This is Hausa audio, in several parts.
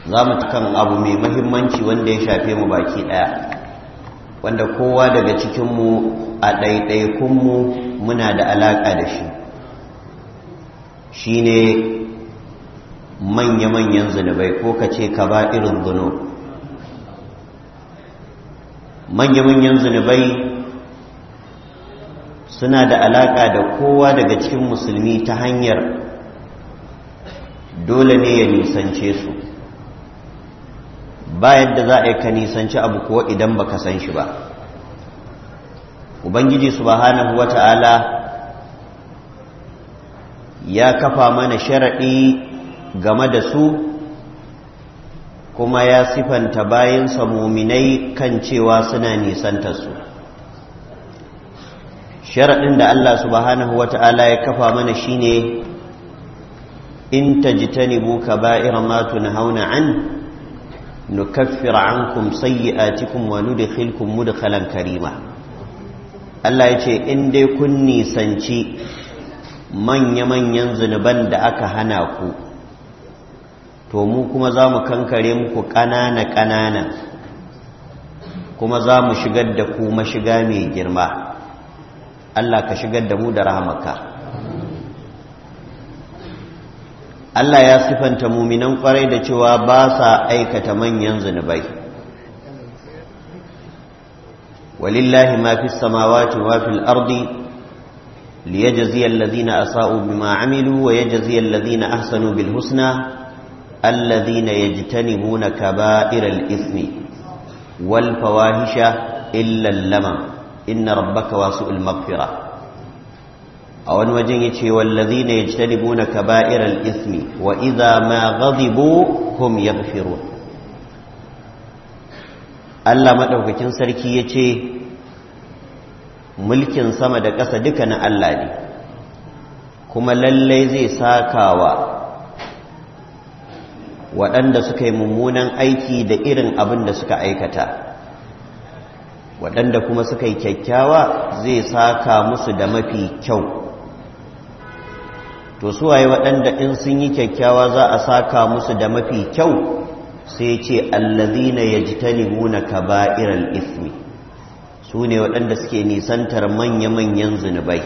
za mu kan abu mai mahimmanci wanda ya shafe mu baki ɗaya wanda kowa daga cikinmu a ɗaiɗaikunmu muna da alaƙa da shi shi ne manya-manyan zunubai ko ka ce ka ba irin zuno manya-manyan zunubai suna da alaƙa da kowa daga cikin musulmi ta hanyar dole ne ya nisance su ba yadda za a yi ka nisanci abu kuwa idan baka san shi ba ubangiji subhanahu wata'ala ya kafa mana sharaɗi game da su kuma ya sifanta bayansa muminai kan cewa suna nisanta su sharaɗin da Allah subhanahu wata'ala ya kafa mana shine in tajtanibu kaba'ira ma tunhauna an nukaffir ankum sayyi'atikum wa nudkhilkum mudkhalan karima Allah yace in dai kun nisanci manya-manyan zunuban da aka hana ku to mu kuma za mu kankare muku ƙanana-ƙanana kuma za mu shigar da ku mashiga mai girma Allah ka shigar da mu da rahamaka Allah ya sifanta muminan kwarai da cewa ba sa aikata manyan zunubai walillahi ma fi samawati wa fil ardi liyajzi alladhina asa'u bima amilu wa yajzi alladhina ahsanu bil husna alladhina yajtanibuna kaba'iral ithmi wal fawahisha illa al-lamam inna rabbaka wasi'ul maghfirah a wani wajen ya ce wallazi ne ya ci talibu na kaba'irar ismi wa iza ma gazibu hum ya Allah maɗaukakin sarki ya ce mulkin sama da ƙasa duka na Allah ne kuma lallai zai sakawa waɗanda suka yi mummunan aiki da irin abin da suka aikata waɗanda kuma suka yi kyakkyawa zai saka musu da mafi kyau to suwaye waɗanda in sun yi kyakkyawa za a saka musu da mafi kyau sai ce allazina yajtanibuna kaba'iral ismi su ne waɗanda suke nisantar manya-manyan zunubai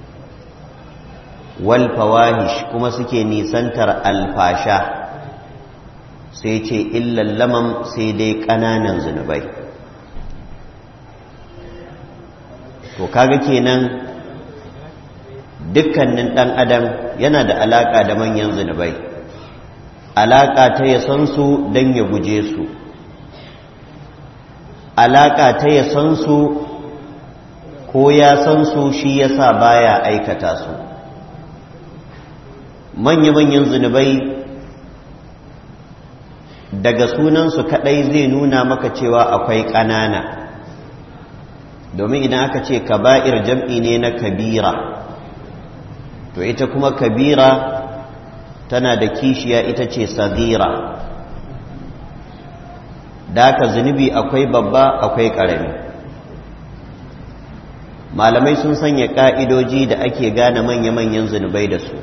wal fawahish kuma suke nisantar alfasha sai ce illal lamam sai dai ƙananan zunubai to kaga kenan dukkanin ɗan adam yana da alaƙa da manyan zunubai alaƙa ta ya san su don ya guje su alaƙa ta ya san su ko ya san su shi yasa baya aikata su manya-manyan zunubai daga sunansu kaɗai zai nuna maka cewa akwai ƙanana domin idan aka ce kaba'ir jam'i ne na kabira to ita kuma kabira tana da kishiya ita ce sagira da ka zunubi akwai babba akwai ƙarami malamai sun sanya ƙa'idoji da ake gane manya-manyan zunubai da su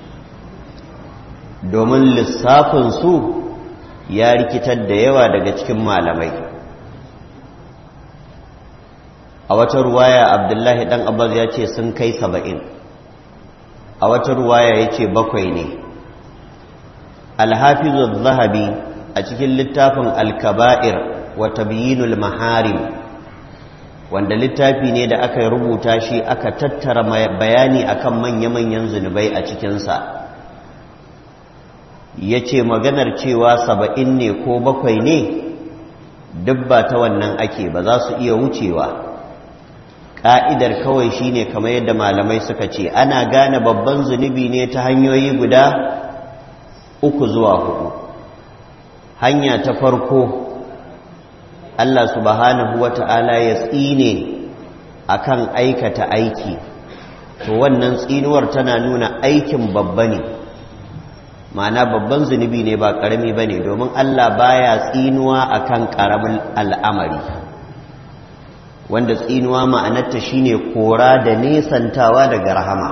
domin lissafinsu ya rikitar da yawa daga cikin malamai a wata ruwaya abdullahi ɗan abbas ya ce sun kai saba'in a wata ruwaya ya ce bakwai ne alhafizu zahabi a cikin littafin alkaba'ir wa tabyinul maharim wanda littafi ne da aka rubuta shi aka tattara bayani akan manya-manyan zunubai a cikinsa ya ce maganar cewa saba'in ne ko bakwai ne duk ba ta wannan ake ba za su iya wucewa ƙa'idar kawai shine kamar yadda malamai suka ce ana gane babban zunubi ne ta hanyoyi guda uku zuwa hudu hanya ta farko Allah subhanahu wa ta'ala ya tsine akan aikata aiki to wannan tsinuwar tana nuna aikin babba ne ma'ana babban zunubi ne ba ƙarami ba ne domin Allah baya tsinuwa akan ƙaramin al'amari wanda tsinuwa ma'anarta shine kora da nesantawa daga rahama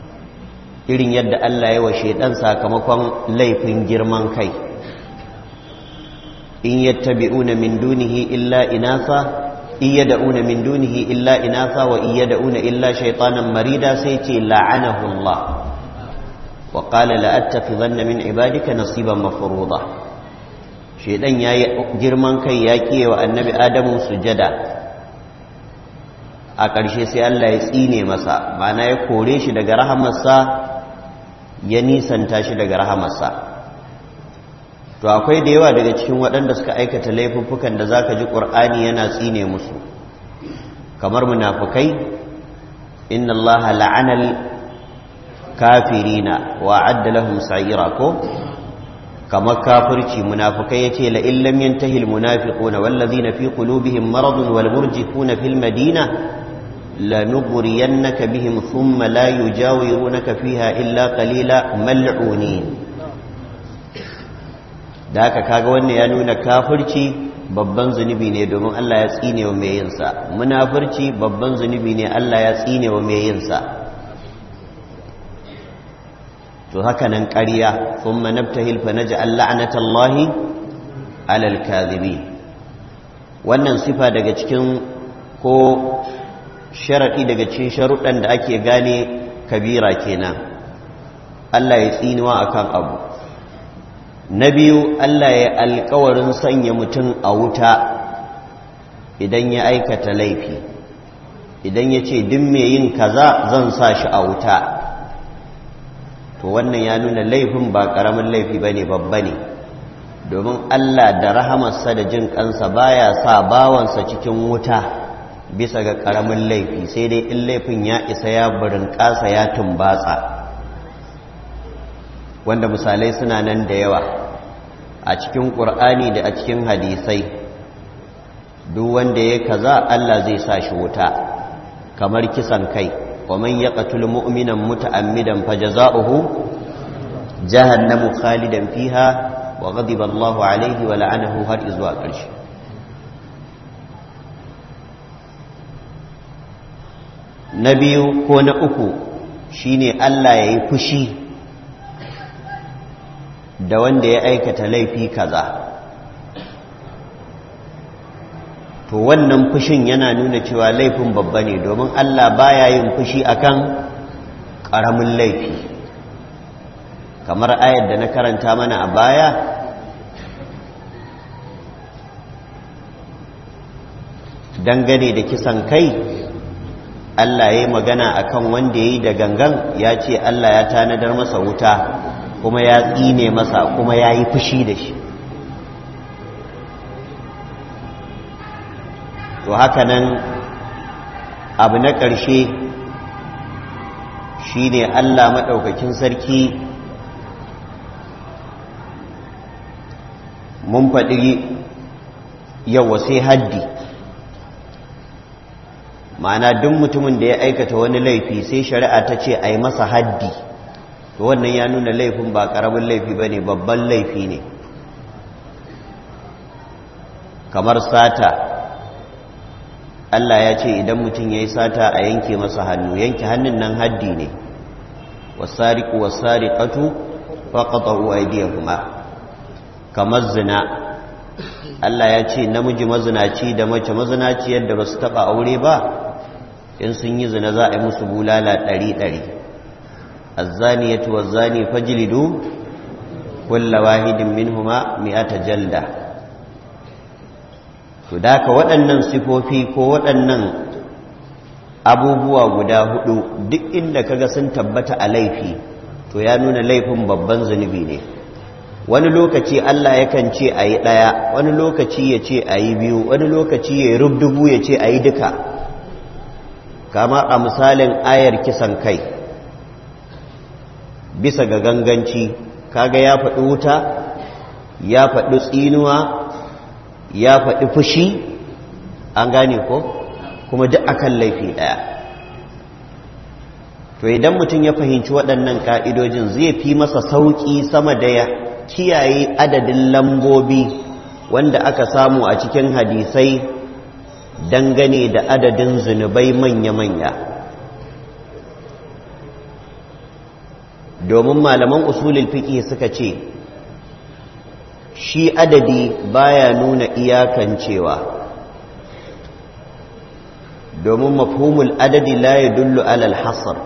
irin yadda Allah ya wa shaidan sakamakon laifin girman kai in yattabi'una min dunihi illa inasa in yad'una min dunihi illa inasa wa in yad'una illa shaytanan marida sai ce la'anahu Allah wa qala la attakhidhanna min ibadika nasiban mafruḍa shedan yayi girman kai ya kiye wa annabi adamu sujada a ƙarshe sai Allah ya tsine masa mana ya kore shi daga rahamarsa ya nisanta shi daga rahamarsa to akwai da yawa daga cikin waɗanda suka aikata laifuffukan da zaka ji ƙur'ani yana tsine musu kamar munafukai inna Allah la'anal kafirina wa adda lahum sa'ira ko kamar kafirci munafukai yace la illam yantahi al munafiquna wallazina fi qulubihim maradun wal murjifuna fil madina لنغرينك بهم ثم لا يجاورونك فيها إلا قليلا ملعونين da haka kaga wannan ya nuna kafirci babban zunubi ne domin Allah ya tsine wa mai yinsa munafirci babban zunubi ne Allah ya tsine wa mai yinsa to haka nan ƙarya thumma nabtahil fa naj'al la'natallahi 'alal kadhibin wannan sifa daga cikin ko sharaɗi daga cikin sharuɗan da ake gane kabira kenan Allah ya tsinuwa akan abu na biyu Allah ya alkawarin sanya mutum a wuta idan ya aikata laifi idan ya ce duk mai yin kaza zan sa shi a wuta to wannan ya nuna laifin ba ƙaramin laifi ba ne babba ne domin Allah da rahamarsa da jin kansa baya sa bawansa cikin wuta bisa ga ƙaramin laifi sai dai in laifin ya isa ya burin ƙasa ya tumbatsa wanda misalai suna nan da yawa a cikin ƙur'ani da a cikin hadisai duk wanda ya kaza Allah zai sa shi wuta kamar kisan kai wa man yaqtul mu'minan muta'ammidan fajaza'uhu jahannamu khalidan fiha wa ghadiba Allahu alayhi wa la'anahu har izuwa ƙarshe na biyu ko na uku shine Allah ya yi fushi da wanda ya aikata laifi kaza to wannan fushin yana nuna cewa laifin babba ne domin Allah baya yin fushi akan ƙaramin laifi kamar ayar da na karanta mana a baya dangane da kisan kai Allah ya yi magana akan wanda ya yi da gangan ya ce Allah ya tanadar masa wuta kuma ya tsine masa kuma ya yi fushi da shi to haka nan abu na ƙarshe shi ne Allah maɗaukakin sarki mun faɗi yawa sai haddi ma'ana duk mutumin da ya aikata wani laifi sai shari'a ta ce a yi masa haddi to wannan ya nuna laifin ba ƙaramin laifi ba ne babban laifi ne kamar sata Allah ya ce idan mutum ya yi sata a yanke masa hannu yanke hannun nan haddi ne wasariku wasariƙatu faƙaƙa'u aidiyahuma kamar zina Allah ya ce namiji mazinaci da mace mazinaci yadda ba su taɓa aure ba in sun yi zina za a yi musu bulala ɗari-ɗari azzaniyatu wazzani fajlidu kulla wahidin minhuma mi'ata jalda to daka waɗannan sifofi ko waɗannan abubuwa guda hudu duk inda kaga sun tabbata a laifi to ya nuna laifin babban zunubi ne wani lokaci Allah yakan ce a yi ɗaya wani lokaci ya ce a yi biyu wani lokaci ya yi rubdubu ya ce a yi duka kama a misalin ayar kisan kai bisa ga ganganci kaga ya faɗi wuta ya faɗi tsinuwa ya faɗi fushi an gane ko kuma duk akan laifi ɗaya to idan mutum ya fahimci waɗannan ƙa'idojin zai fi masa sauƙi sama da ya kiyaye adadin lambobi wanda aka samu a cikin hadisai dangane da adadin zunubai manya-manya domin malaman usulul fiqh suka ce shi adadi baya nuna iyakancewa domin mafhumul adadi la ya dullu alal hasar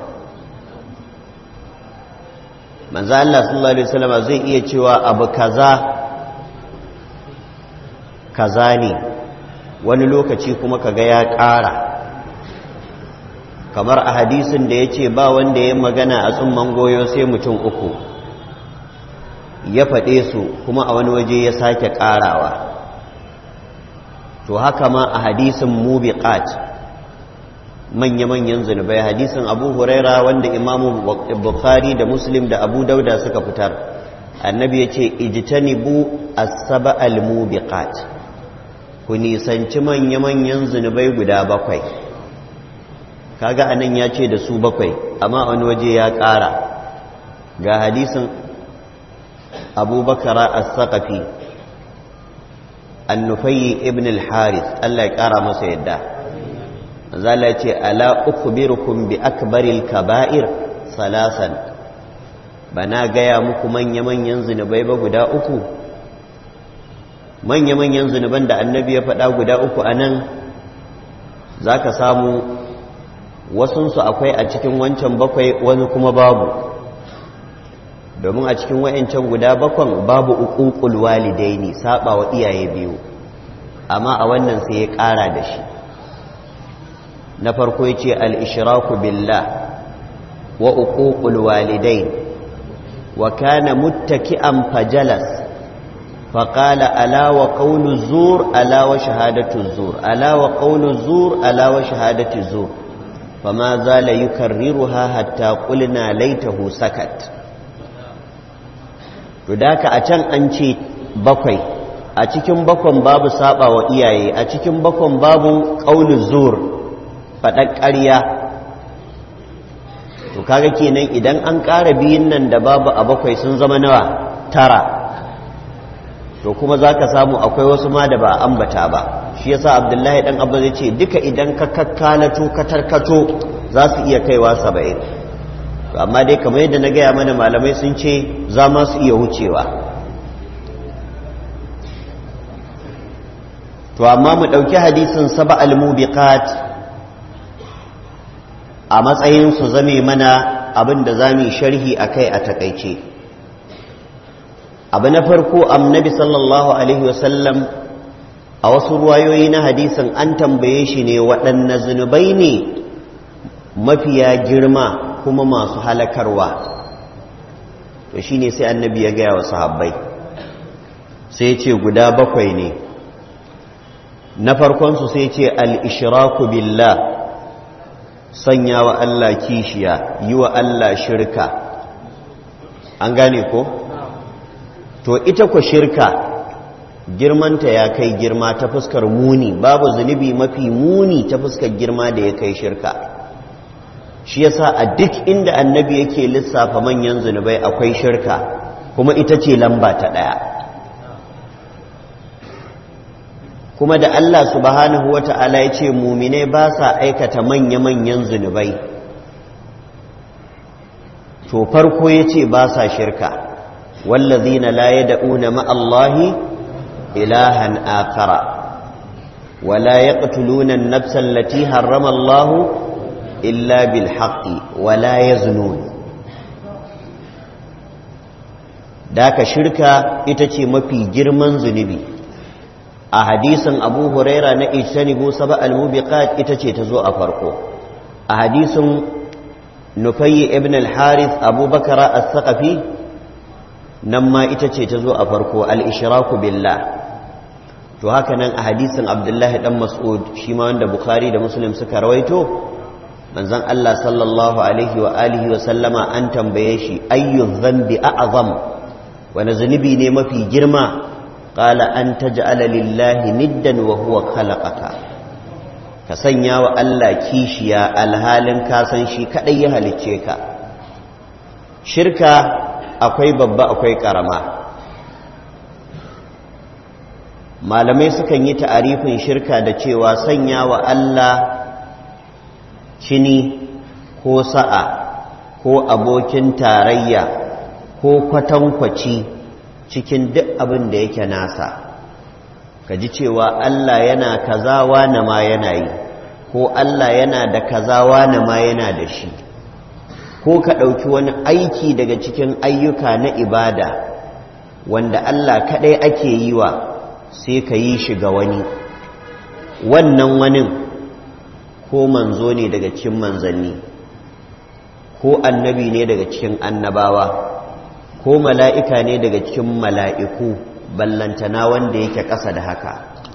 manzo Allah sallallahu alaihi wasallam zai iya cewa abu kaza kaza ne wani lokaci kuma kaga ya ƙara kamar a hadisin da ya ce ba wanda ya magana a tsumman goyo sai mutum uku ya faɗe su kuma a wani waje ya sake ƙarawa to haka ma a hadisin mubiqat manya-manyan zunubai hadisin abu huraira wanda imamu bukhari da muslim da abu dauda suka fitar annabi ya ce ijtanibu as-saba al-mubiqat ku nisanci manya-manyan zunubai guda bakwai kaga anan ya ce da su bakwai amma wani waje ya ƙara ga hadisin abubakara as-saqafi annufayi ibn al-harith Allah ya ƙara masa yadda zala ce ala ukhbirukum bi akbaril kaba'ir salasan bana gaya muku manya-manyan zunubai ba guda uku manya-manyan zunuban da annabi ya faɗa guda uku a nan za ka samu wasunsu akwai a cikin wancan bakwai wani kuma babu domin a cikin wa'yancan guda bakwan babu uƙuƙul walidaini saba wa iyaye biyu amma a wannan sai ya ƙara da shi na farko ya ce al'ishiraku billah wa uƙuƙul walidain wa kana muttaki'an fajalas فقال ألا وقول الزور ألا وشهادة الزور ألا وقول الزور ألا وشهادة الزور فما زال يكررها حتى قلنا ليته سكت فذاك أتن أنشي بقي أتكم بكم باب سابا وإياي أتكم بكم باب قول الزور فتكريا to kaga kenan idan an ƙara biyun nan da babu a bakwai sun zama nawa tara to kuma za ka samu akwai wasu ma da ba ambata ba shi yasa abdullahi dan abba zai ce duka idan ka kakkalato ka tarkato za su iya kaiwa saba'in to amma dai kamar yadda na gaya mana malamai sun ce za ma su iya wucewa to amma mu ɗauki hadisin saba al-mubiqat a matsayin su zame mana abin da za mu yi sharhi akai a takaice abu na farko annabi sallallahu alaihi wasallam a wasu ruwayoyi na hadisin an tambaye shi ne waɗanne zunubai ne mafiya girma kuma masu halakarwa to shine sai annabi ya gaya wa sahabbai sai ce guda bakwai ne na farkonsu sai ce al-ishraku billah sanya wa Allah kishiya yi wa Allah shirka an gane ko? to ita ku shirka girmanta ya kai girma ta fuskar muni babu zunubi mafi muni ta fuskar girma da ya kai shirka shi yasa a duk inda annabi yake lissafa manyan zunubai akwai shirka kuma ita ce lamba ta ɗaya kuma da Allah subhanahu wata'ala ya ce muminai ba sa aikata manya-manyan zunubai to farko ya ce ba sa shirka والذين لا يدعون مع الله إلها آخر ولا يقتلون النفس التي حرم الله إلا بالحق ولا يزنون داك شركة itace mafi girman zunubi a hadisin abu huraira na ijtanibu saba al-mubiqat ita ce ta zo a farko a hadisin nufayyi ibn al-harith abubakar as-saqafi nan ma ita ce ta zo a farko al'ishiraku billah to haka nan a hadisin abdullahi ɗan mas'ud shi ma wanda bukhari da muslim suka rawaito manzan Allah sallallahu alaihi wa alihi wa sallama an tambaye shi ayyu zambi a'azam wani zunubi ne mafi girma qala an taj'ala lillahi niddan wa huwa khalaqaka ka sanya wa Allah kishiya alhalin ka san shi kadai ya halicce ka shirka akwai babba akwai karama malamai sukan yi ta'arifin shirka da cewa sanya wa Allah cini ko sa'a ko abokin tarayya ko kwatankwaci cikin duk abin da yake nasa ka ji cewa Allah yana kazawa na ma yana yi ko Allah yana da kazawa na ma yana da shi ko ka ɗauki wani aiki daga cikin ayyuka na ibada wanda Allah kaɗai ake yi wa sai ka yi shi ga wani wannan wani ko manzo ne daga cikin manzanni ko annabi ne daga cikin annabawa ko mala'ika ne daga cikin mala'iku ballantana wanda yake ƙasa da haka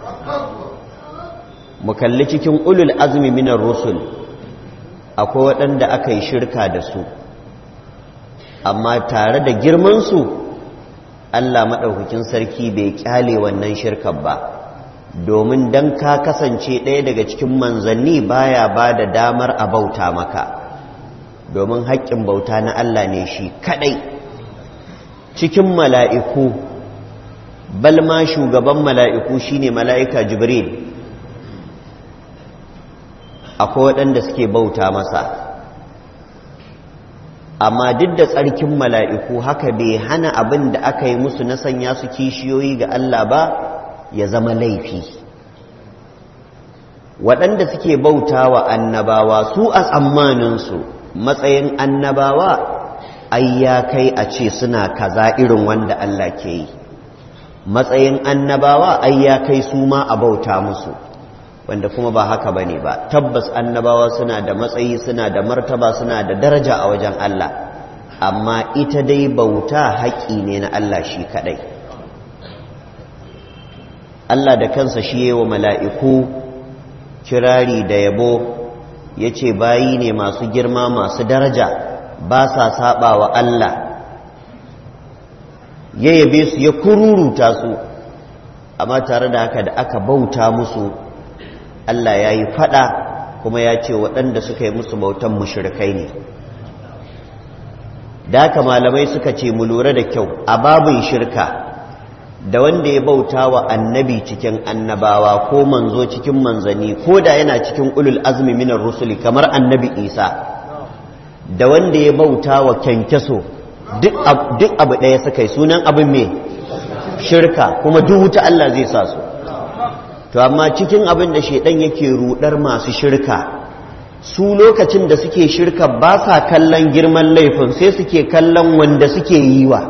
mu kalli cikin ulul azumi minar rusul akwai waɗanda aka yi shirka da su amma tare da girmansu Allah maɗaukakin sarki bai ƙyale wannan shirkar ba domin don ka kasance ɗaya daga cikin manzanni baya ba da damar a bauta maka domin haƙƙin bauta na Allah ne shi kaɗai cikin mala'iku balma shugaban mala'iku shine mala'ika jibril akwai waɗanda suke bauta masa amma duk da tsarkin mala'iku haka bai hana abin da aka yi musu na sanya su kishiyoyi ga Allah ba ya zama laifi waɗanda suke bauta wa annabawa su a tsammaninsu matsayin annabawa ai ya kai a ce suna kaza irin wanda Allah ke yi matsayin annabawa ai ya kai su ma a bauta musu wanda kuma ba haka ba ne ba tabbas annabawa suna da matsayi suna da martaba suna da daraja a wajen Allah amma ita dai bauta haƙƙi ne na Allah shi kaɗai Allah da kansa shi yi wa mala'iku kirari da yabo ya ce bayi ne masu girma masu daraja ba sa saɓa wa Allah ya yabe su ya kururuta su amma tare da haka da aka bauta musu Allah ya yi fada kuma ya ce waɗanda suka yi musu bautan mushrikai ne da haka malamai suka ce mu lura da kyau a babin shirka da wanda ya bauta wa annabi cikin annabawa ko manzo cikin manzani ko da yana cikin ulul azmi minar rusuli kamar annabi isa da wanda ya bauta wa kyankyaso duk abu ɗaya suka yi sunan abin mai shirka kuma duk wuta Allah zai sa su to amma cikin abin da shaidan yake rudar masu shirka su lokacin da suke shirka ba sa kallon girman laifin sai suke kallon wanda suke yi wa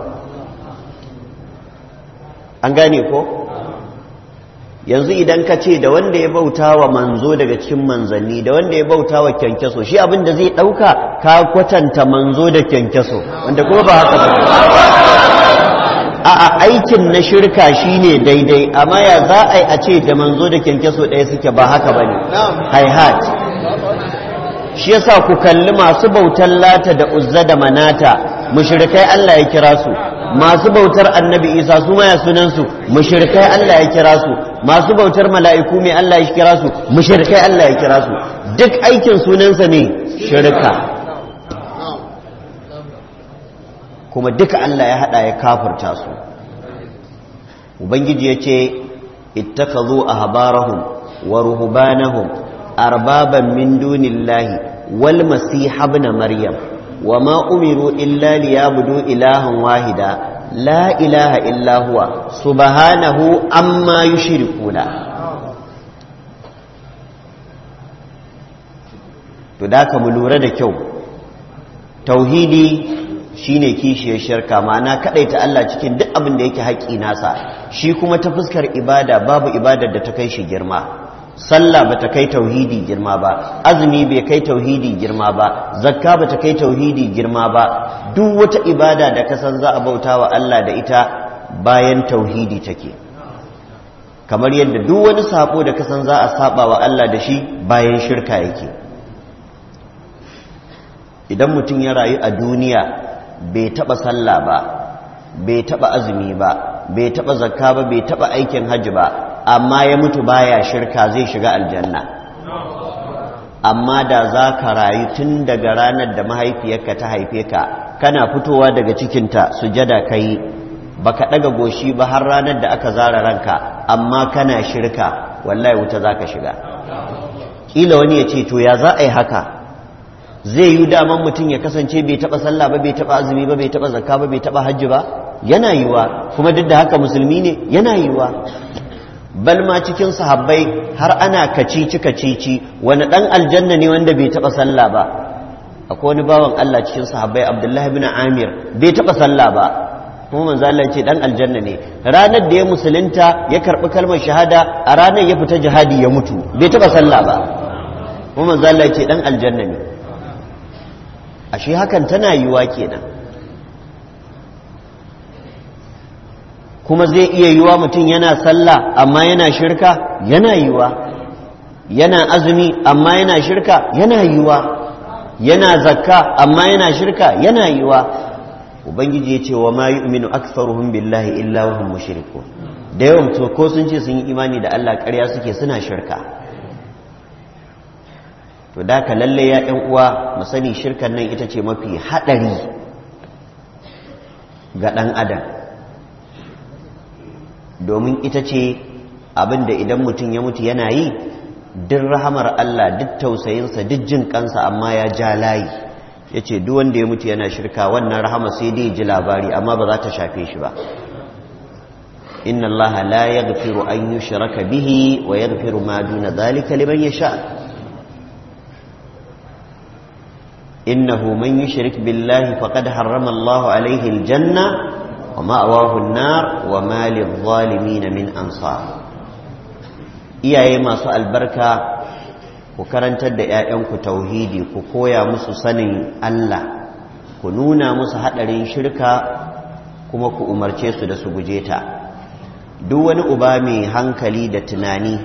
an gane ko yanzu idan ka ce da wanda ya bauta wa manzo daga cikin manzanni da wanda ya bauta wa kyankyaso shi abin da zai ɗauka ka kwatanta manzo da kyankyaso wanda kuma ba haka ba a aikin na shirka shine daidai amma ya za a yi a ce da manzo da kyankyaso ɗaya suke ba haka ba ne haihat shi yasa ku kalli masu bautar lata da uzza da manata mushrikai Allah ya kira su masu bautar annabi isa su maya sunansu mushrikai Allah ya kira su masu bautar mala'iku mai Allah ya kira su mushrikai Allah ya kira su duk aikin sunansa ne shirka kuma duka Allah ya hada ya kafirta su ubangiji yace ittakazu ahbarahum wa ruhbanahum arbaban min dunillahi wal masih ibn maryam wama umiru illa liyabudu ilahan wahida la ilaha illa huwa subhanahu amma yushrikuna to da ka mu lura da kyau tauhidi shine kishiyar shirka ma'ana kadaita Allah cikin duk abin da yake haƙi nasa shi kuma ta fuskar ibada babu ibadar da ta kai shi girma sallah ba ta kai tauhidi girma ba azumi bai kai tauhidi girma ba zakka ba ta kai tauhidi girma ba duk wata ibada da kasan za a bauta wa Allah da ita bayan tauhidi take kamar yadda duk wani sabo da kasan za a saba wa Allah da shi bayan shirka yake idan mutum ya rayu a duniya bai taba sallah ba bai taba azumi ba bai taba zakka ba bai taba aikin hajji ba amma ya mutu baya shirka zai shiga aljanna amma da za ka rayu tun daga ranar da mahaifiyarka ta haife ka kana fitowa daga cikinta sujada ka yi ba ka ɗaga goshi ba har ranar da aka zara ranka amma kana shirka wallahi wuta za ka shiga ƙila wani ya ce to ya za a yi haka zai yi daman mutum ya kasance bai taɓa sallah ba bai taɓa azumi ba bai taɓa zakka ba bai taɓa hajji ba yana yiwa kuma duk da haka musulmi ne yana yiwa bal ma cikin sahabbai har ana kacici kacici wani dan aljanna ne wanda bai taba sallah ba akwai wani bawan Allah cikin sahabbai Abdullahi bin Amir bai taba sallah ba kuma manzo Allah ce dan aljanna ne ranar da ya musulunta ya karbi kalmar shahada a ranar ya fita jihadi ya mutu bai taba sallah ba kuma manzo Allah ce dan aljanna ne ashe hakan tana yiwa kenan kuma zai iya yiwa mutum yana sallah amma yana shirka yana yiwa yana azumi amma yana shirka yana yiwa yana zakka amma yana shirka yana yiwa ubangiji ya ce wa ma yu'minu aktharuhum billahi illa wa hum mushrikun da yawan to ko sun ce sun yi imani da Allah ƙarya suke suna shirka to da ka lalle ya ƴan uwa mu sani shirkan nan ita ce mafi haɗari ga ɗan adam domin ita ce abin da idan mutum ya mutu yana yi duk rahamar Allah duk tausayinsa duk jin kansa amma ya ja layi ya ce duk wanda ya mutu yana shirka wannan rahama sai dai ji labari amma ba za ta shafe shi ba inna allaha la yaghfiru an yushraka bihi wa yaghfiru ma duna dhalika liman yasha innahu man yushrik billahi faqad harrama allahu alayhi aljanna wa ma'wahu an-nar wa ma lidh-dhalimin min ansar iyaye masu albarka ku karantar da 'ya'yanku tauhidi ku koya musu sanin Allah ku nuna musu haɗarin shirka kuma ku umarce su da su guje ta duk wani uba mai hankali da tunani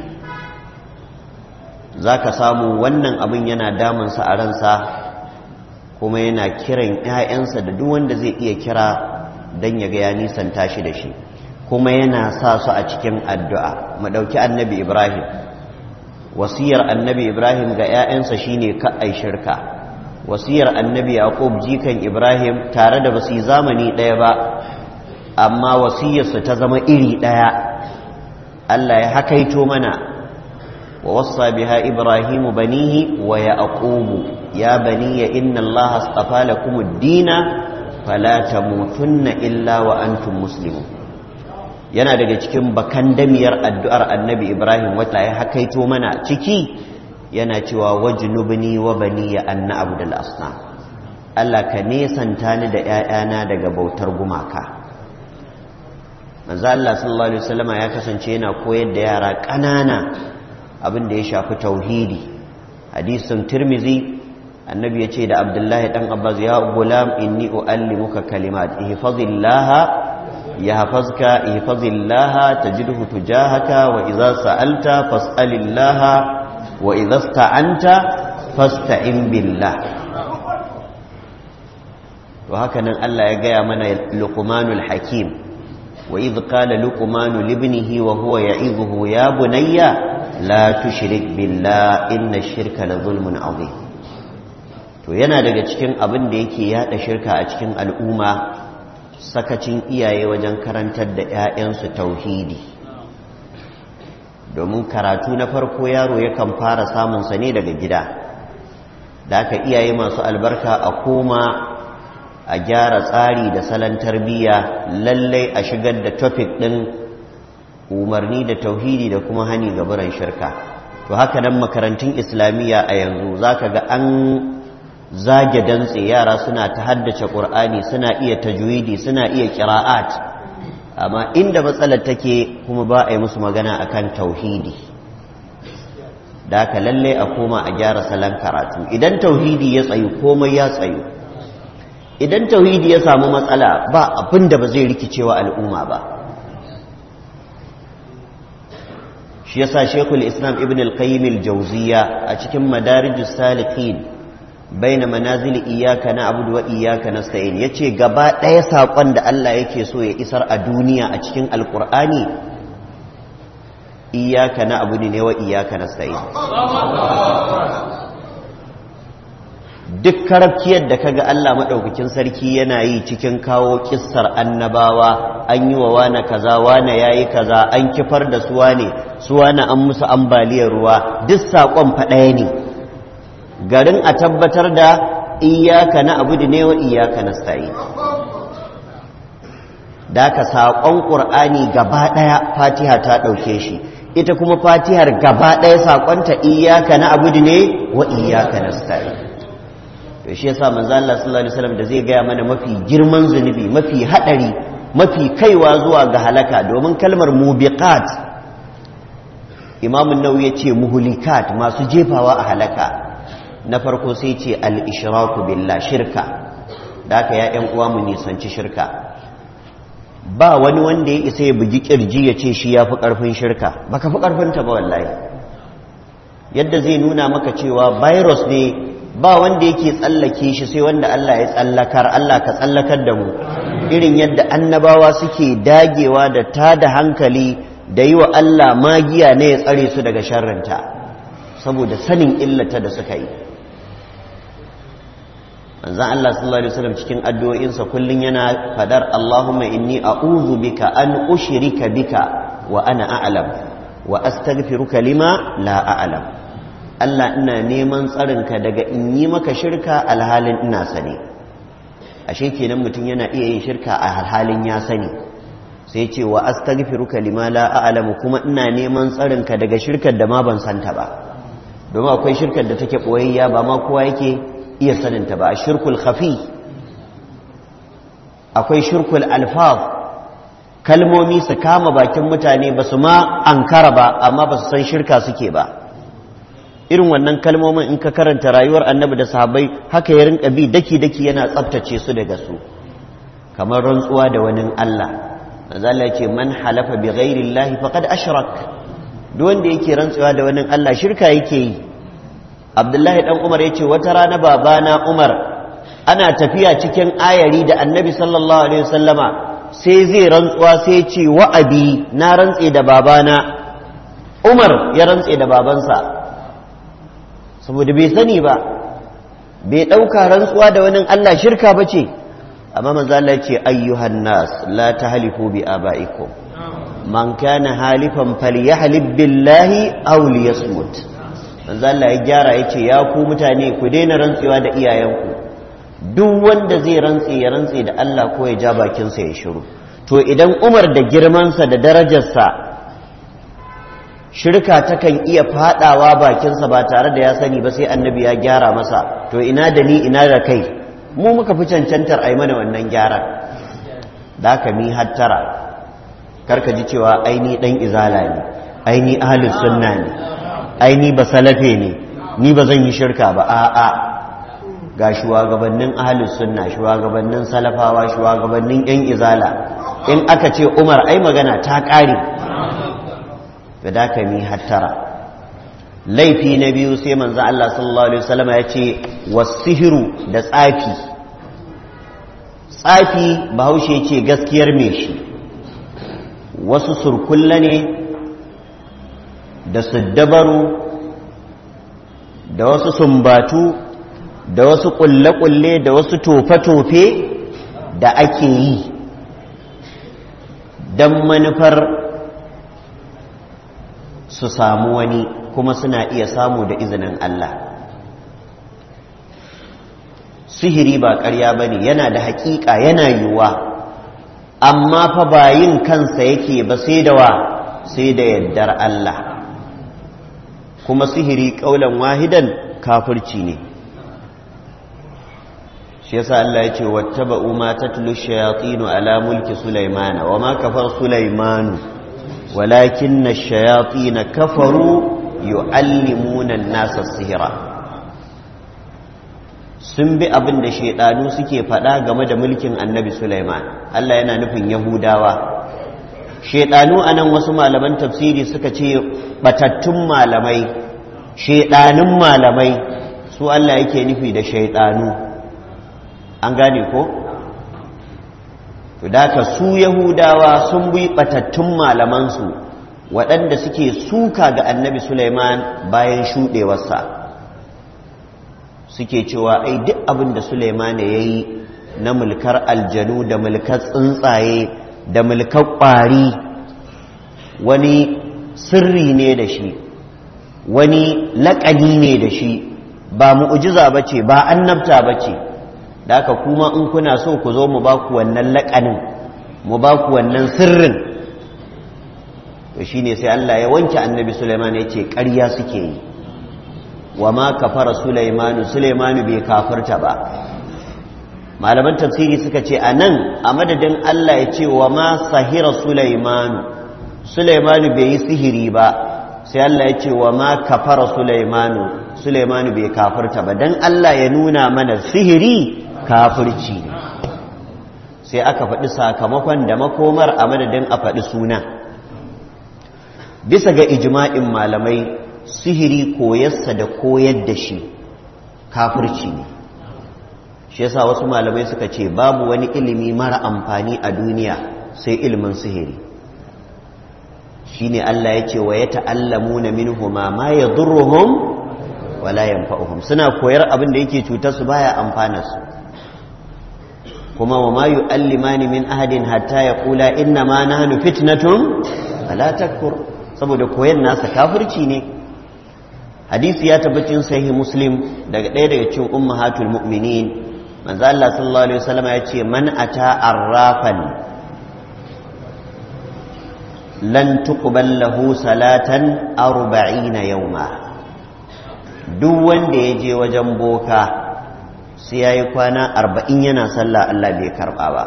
za ka samu wannan abin yana damunsa a ransa kuma yana kiran 'ya'yansa da duk wanda zai iya kira don ya ga ya nisanta shi da shi kuma yana sa su a cikin addu'a mu ɗauki annabi ibrahim wasiyar annabi ibrahim ga 'ya'yansa shine ka'ai shirka wasiyar annabi yaqub jikan ibrahim tare da basu zamani ɗaya ba amma wasiyarsu ta zama iri ɗaya allah ya hakaito mana wa wasa biha ibrahimu banihi wa yaqubu ya baniya inna allaha astafa lakum ad-dina fala tamutunna illa wa antum muslimun yana daga cikin bakan damiyar addu'ar annabi Ibrahim wata ya hakaito mana ciki yana cewa wajnubni wa bani ya anna abdul asna Allah ka nesanta ni da ‘ya'yana daga bautar gumaka manzo Allah sallallahu Alaihi wasallama ya kasance yana koyar da yara ƙanana abin da ya shafi tauhidi hadisin tirmizi annabi ya ce da abdullahi ɗan abbas ya gulam inni u'allimuka kalimat ihfazillaha يحفظك احفظ الله تجده تجاهك وإذا سألت فاسأل الله وإذا استعنت فاستعن بالله وهكذا الله يقيا من لقمان الحكيم وإذ قال لقمان لابنه وهو يعظه يا بني لا تشرك بالله إن الشرك لظلم عظيم to yana daga cikin abin da yake yada shirka a cikin al'umma sakacin iyaye wajen karantar da 'ya'yansu tauhidi domin karatu na farko yaro yakan fara samunsa ne daga gida da aka iyaye masu albarka a koma a gyara tsari da salon tarbiyya lallai a shigar da topic ɗin umarni da tauhidi da kuma hani ga biran shirka to haka nan makarantun islamiyya a yanzu za ka ga an zage dantse yara suna ta haddace ƙur'ani suna iya tajwidi suna iya ƙira'at amma inda matsalar take kuma ba a yi musu magana akan tauhidi da haka lallai a koma a gyara salon karatu idan tauhidi ya tsayu komai ya tsayu idan tauhidi ya samu matsala ba abin da ba zai rikicewa al'umma ba shi yasa shekul islam ibn al-qayyim al-jawziya a cikin madarijus salikin baina manazil iyyaka na'budu wa iyyaka nasta'in yace gaba ɗaya sakon da Allah yake so ya isar a duniya a cikin alqur'ani iyyaka na'budu ne wa iyyaka nasta'in duk karabkiyar da kaga Allah madaukakin sarki yana yi cikin kawo kissar annabawa an yi wa wane kaza wane yayi kaza an kifar da su wane su wane an musu ambaliyar ruwa duk sakon fa ɗaya ne garin a tabbatar da iyaka na abu ne wa iyaka na sta'i da ka saƙon ƙur'ani gaba ɗaya fatiha ta ɗauke shi ita kuma fatihar gaba ɗaya saƙonta iyaka na abudu ne wa iyaka na stari to shi yasa manzo Allah sallallahu alaihi wasallam da zai gaya mana mafi girman zunubi mafi haɗari mafi kaiwa zuwa ga halaka domin kalmar mubiqat imamun nawawi ya ce muhulikat masu jefawa a halaka na farko sai ce al-ishraku billah shirka da haka ya ƴan uwa mu nisanci shirka ba wani wanda ya isa ya bugi kirji ya ce shi ya fi ƙarfin shirka ba ka fi ƙarfinta ba wallahi yadda zai nuna maka cewa virus ne ba wanda yake tsallake shi sai wanda Allah ya tsallakar Allah ka tsallakar da mu irin yadda annabawa suke dagewa da ta da hankali da yi wa Allah magiya ne ya tsare su daga sharrinta saboda sanin illata da suka yi manzan Allah sallallahu Alaihi wasallam cikin addu'o'insa kullum yana fadar Allahumma inni a'udhu bika an ushrika bika wa ana a'lam wa astaghfiruka lima la a'lam Allah ina neman tsarinka daga in yi maka shirka alhalin ina sani ashe kenan mutum yana iya yin shirka a halin ya sani sai ce wa astaghfiruka lima la a'lam kuma ina neman tsarinka daga shirkar da ma ban santa ba domin akwai shirkar da take boyayya ba ma kowa yake iya saninta ba a shirkul khafi akwai shirkul alfaf kalmomi su kama bakin mutane ba su ma ankara ba amma ba su san shirka suke ba irin wannan kalmomin in ka karanta rayuwar annabi da sahabbai haka ya rinka bi daki-daki yana tsabtace su daga su kamar rantsuwa da wani Allah manzala ce man halafa bi ghairi Allah faqad ashrak duk wanda yake rantsuwa da wani Allah shirka yake yi abdullahi dan umar ya ce wata rana babana umar ana tafiya cikin ayari da annabi sallallahu alaihi wasallama sai zai rantsuwa sai ce wa'abi na rantse da babana umar ya rantse da babansa saboda bai sani ba bai ɗauka rantsuwa da wani allah shirka ba ce amma manzo Allah ce ayyuhan nas la tahlifu bi abaikum man kana halifan falyahlib billahi aw liyasmut manzo Allah ya gyara ya ce ya ku mutane ku daina rantsewa da iyayenku duk wanda zai rantse ya rantse da Allah ko ya ja bakinsa ya shiru to idan Umar da girmansa da darajarsa shirka takan iya fadawa bakinsa ba tare da ya sani ba sai annabi ya gyara masa to ina da ni ina da kai mu muka fi cancantar ai mana wannan gyaran da ka mi hattara karka ji cewa aini dan izala ne aini ahlus sunna ne ai ni ba salafe ne ni ba zan yi shirka ba a'a ga shugabannin ahlus sunna shugabannin salafawa shugabannin yan izala in aka ce umar ai magana ta ƙare da daka mi hattara laifi na biyu sai manzo Allah sallallahu alaihi wasallam ya ce wasihiru da tsafi tsafi bahaushe ce gaskiyar me shi wasu surkulla ne da siddabaru da wasu sumbatu da wasu ƙulle-ƙulle da wasu tofe-tofe da ake yi don manufar su samu wani kuma suna iya samu da izinin Allah sihiri ba ƙarya ba ne yana da haƙiƙa yana yiwuwa amma fa ba yin kansa yake ba sai da wa sai da yardar Allah kuma sihiri ƙaulan wahidan kafirci ne shi yasa Allah ya ce wattaba'u ma tatlu shayatinu ala mulki sulaimana wa ma kafar sulaimanu walakinna ash-shayatin kafaru yu'allimuna an-nasa sihira sun bi abin da shaidanu suke faɗa game da mulkin annabi Sulaiman Allah yana nufin Yahudawa shaidanu anan wasu malaman tafsiri suka ce batattun malamai shaidanun malamai su Allah yake nufi da shaidanu an gane ko to daka su Yahudawa sun bi batattun malamansu waɗanda suke suka ga annabi Sulaiman bayan shuɗewarsa suke cewa ai duk abin da Suleiman ya yi na mulkar aljanu da mulkar tsuntsaye da mulkar ƙwari wani sirri ne da shi wani laƙani ne da shi ba mu'ujiza ba ce ba annabta ba ce da aka kuma in kuna so ku zo mu ba ku wannan laƙanin mu ba ku wannan sirrin to shine sai Allah ya wanke annabi Sulaiman ya ce ƙarya suke yi wa ma kafara Sulaimanu Sulaimanu bai kafirta ba malaman tafsiri suka ce a nan a madadin Allah ya ce wa ma sahira Sulaimanu Sulaimanu bai yi sihiri ba sai Allah ya ce wa ma kafara Sulaimanu Sulaimanu bai kafirta ba dan Allah ya nuna mana sihiri kafirci sai aka faɗi sakamakon da makomar a madadin a faɗi suna bisa ga ijma'in malamai sihiri koyarsa da koyar da shi kafirci ne shi yasa wasu malamai suka ce babu wani ilimi mara amfani a duniya sai ilimin sihiri shine Allah ya ce wa ya ta'allamuna minhuma ma yadurruhum wala yanfa'uhum suna koyar abin da yake cutar su baya amfana su kuma wa ma yu'allimani min ahadin hatta yaqula inna ma nahnu fitnatun fala takfur saboda koyan nasa kafirci ne hadisi ya tabbacin sahih muslim daga ɗaya daga cikin ummahatul mu'minin manzo Allah sallallahu alaihi wasallam ya ce man ata arrafan lan tuqbal lahu salatan 40 yawma duk wanda ya je wajen boka sai yayi kwana 40 yana sallah Allah bai karba ba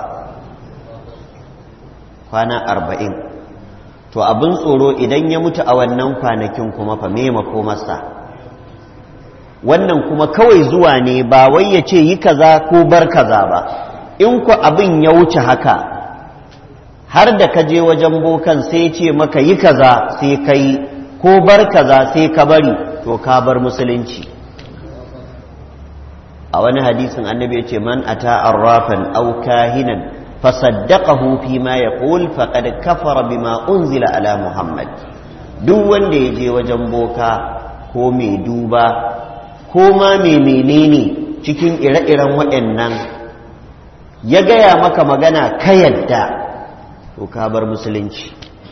kwana 40 to abin tsoro idan ya mutu a wannan kwanakin kuma fa me makomarsa wannan kuma kawai zuwa ne ba wai ya ce yi kaza ko bar kaza ba in ku abin ya wuce haka har da ka je wajen bokan sai ce maka yi kaza sai ka yi ko bar kaza sai ka bari to ka bar musulunci a wani hadisin annabi ya ce man ata arrafan aw kahinan fasaddaqahu fi ma yaqul faqad kafara bima unzila ala muhammad duk wanda ya je wajen boka ko mai duba ko ma mai menene cikin ire-iren waɗannan ya gaya maka magana ka yadda to ka bar musulunci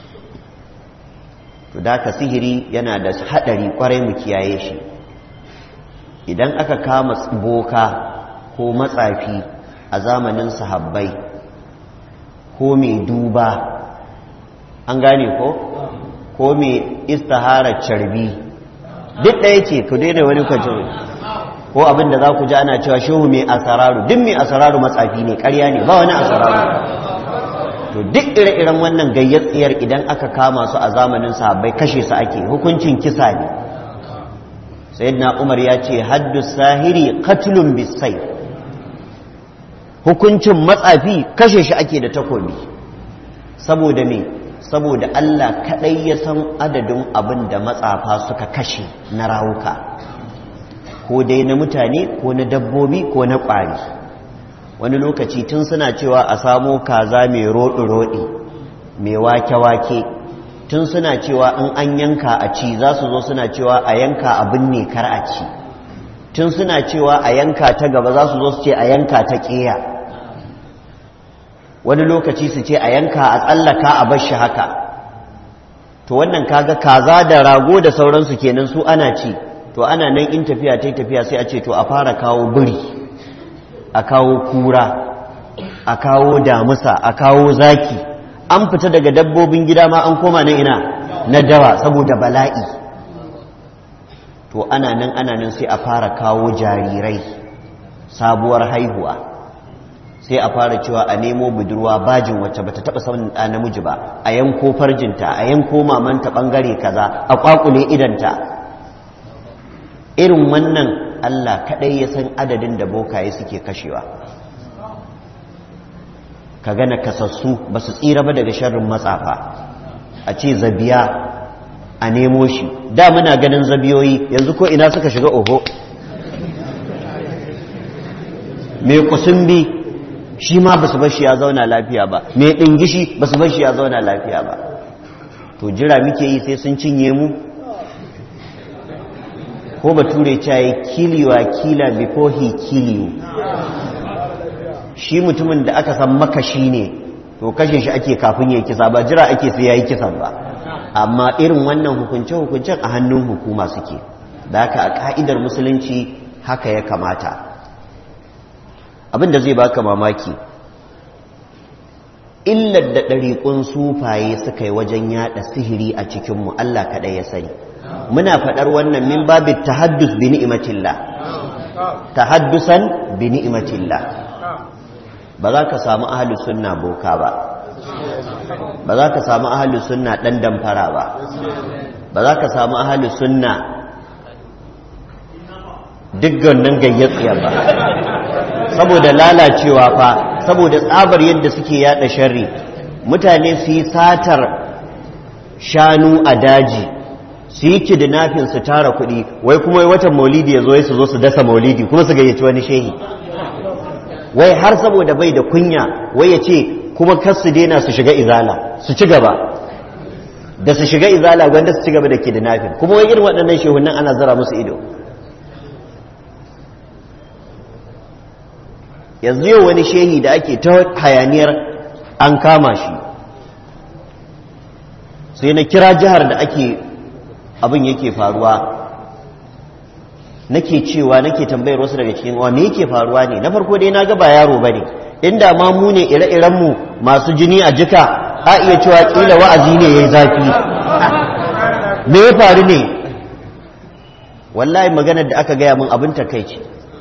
to da ka sihiri yana da haɗari kwarai mu kiyaye shi idan aka kama boka ko matsafi a zamanin sahabbai ko mai duba an gane ko ko mai istihara carbi duk ɗaya ce ku daina wani kwacin ko abin da za ku ji ana cewa shehu mai asararu duk mai asararu matsafi ne ƙarya ne ba wani asararu to duk ire-iren wannan gayyatsiyar idan aka kama su a zamanin sahabbai kashe su ake hukuncin kisa ne sayyidina umar ya ce haddu sahiri qatlun bisai hukuncin matsafi kashe shi ake da takobi saboda me saboda Allah kaɗai ya san adadin abin da matsafa suka kashe na rawuka ko dai na mutane ko na dabbobi ko na ƙwari wani lokaci tun suna cewa a samo kaza mai roɗi-roɗi mai wake-wake tun suna cewa in an yanka a ci za su zo suna cewa a yanka abin ne kar a ci tun suna cewa a yanka ta gaba za su zo su ce a yanka ta ƙeya wani lokaci su ce a yanka a tsallaka a bashi haka to wannan kaga kaza da rago da sauransu kenan su ana ci to ana nan in tafiya ta tafiya sai a ce to a fara kawo biri a kawo kura a kawo damusa a kawo zaki an fita daga dabbobin gida ma an koma na ina na dawa saboda bala'i to ana nan ana nan sai a fara kawo jarirai sabuwar haihuwa sai a fara cewa a nemo budurwa bajin wacce bata taba samun ɗa namiji ba a yanko farjinta a yanko mamanta bangare kaza a kwakule idanta irin wannan Allah kadai ya san adadin da bokaye suke kashewa ka gana kasassu ba su tsira ba daga sharrin matsafa a ce zabiya a nemo shi da muna ganin zabiyoyi yanzu ko ina suka shiga oho mai kusumbi shi ma ba su bashi ya zauna lafiya ba mai ɗingishi ba su bashi ya zauna lafiya ba to jira muke yi sai sun cinye mu ko bature caye kiliwa kila before he kill you shi mutumin da aka san makashi ne to kashe shi ake kafin ya kisa ba jira ake sai ya yi kisan ba amma irin wannan hukunce-hukuncen a hannun hukuma suke da haka a ka'idar musulunci haka ya kamata abin da zai baka mamaki illar da ɗariƙun sufaye suka yi wajen yaɗa sihiri a cikinmu Allah kaɗai ya sani muna faɗar wannan min babin tahaddus bi ni'imatillah tahaddusan bi ni'imatillah ba za ka samu ahlus sunna boka ba ba za ka samu ahlus sunna ɗan damfara ba ba za ka samu ahlus sunna duk nan gayyatsiya ba saboda lalacewa fa saboda tsabar yadda suke yada sharri mutane su yi satar shanu a daji su yi kidnapping su tara kuɗi wai kuma watan maulidi ya zo su zo su dasa maulidi kuma su gayyaci wani shehi wai har saboda bai da kunya wai ya ce kuma kar su daina su shiga izala su ci gaba da su shiga izala gwanda su ci gaba da kidnapping kuma wai irin waɗannan shehunan ana zara musu ido yanzu yau wani shehi da ake ta hayaniyar an kama shi sai na kira jihar da ake abin yake faruwa nake cewa nake tambayar wasu daga cikin wa me yake faruwa ne na farko dai na ga ba yaro bane inda ma mu ne ire-iren mu masu jini a jika a iya cewa kila wa'azi ne yayi zafi me ya faru ne wallahi maganar da aka gaya min abin takeici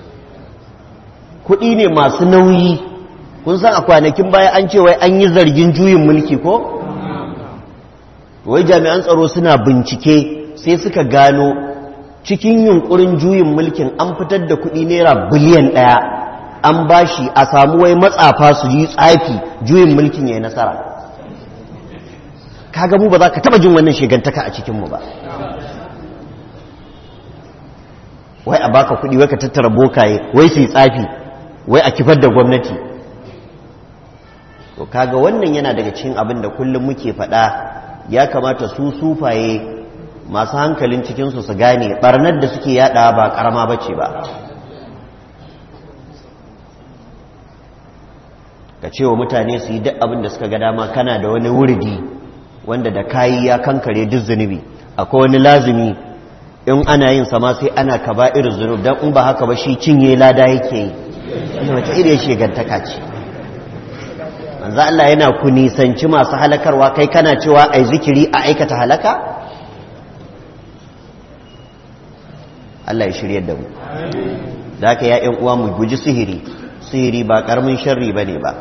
kuɗi ne masu nauyi kun san a kwanakin baya an ce wai an yi zargin juyin mulki ko wai jami'an tsaro suna bincike sai suka gano cikin yunkurin juyin mulkin an fitar da kuɗi naira biliyan ɗaya an bashi a samu wai matsafa su yi tsafi juyin mulkin ya yi nasara kaga mu ba za ka taɓa jin wannan shigantaka a cikinmu ba wai a baka kuɗi wai ka tattara bokaye wai su yi tsafi wai a kifar da gwamnati to kaga wannan yana daga cikin abin da kullum muke faɗa ya kamata su sufaye masu hankalin cikinsu su gane barnar da suke yada ba karama bace ba ka ce wa mutane su yi duk abin da suka ga dama kana da wani wuridi wanda da kayi ya kankare duk zunubi akwai wani lazumi in ana yin sama sai ana kaba irin zunub don in ba haka ba shi cinye lada yake yi wanda wata iriyar shegantaka ce manzo Allah yana ku nisanci masu halakarwa kai kana cewa ai zikiri a aikata halaka Allah ya shiryar da mu da ka ya uwa mu guji sihiri sihiri ba karamin sharri bane ba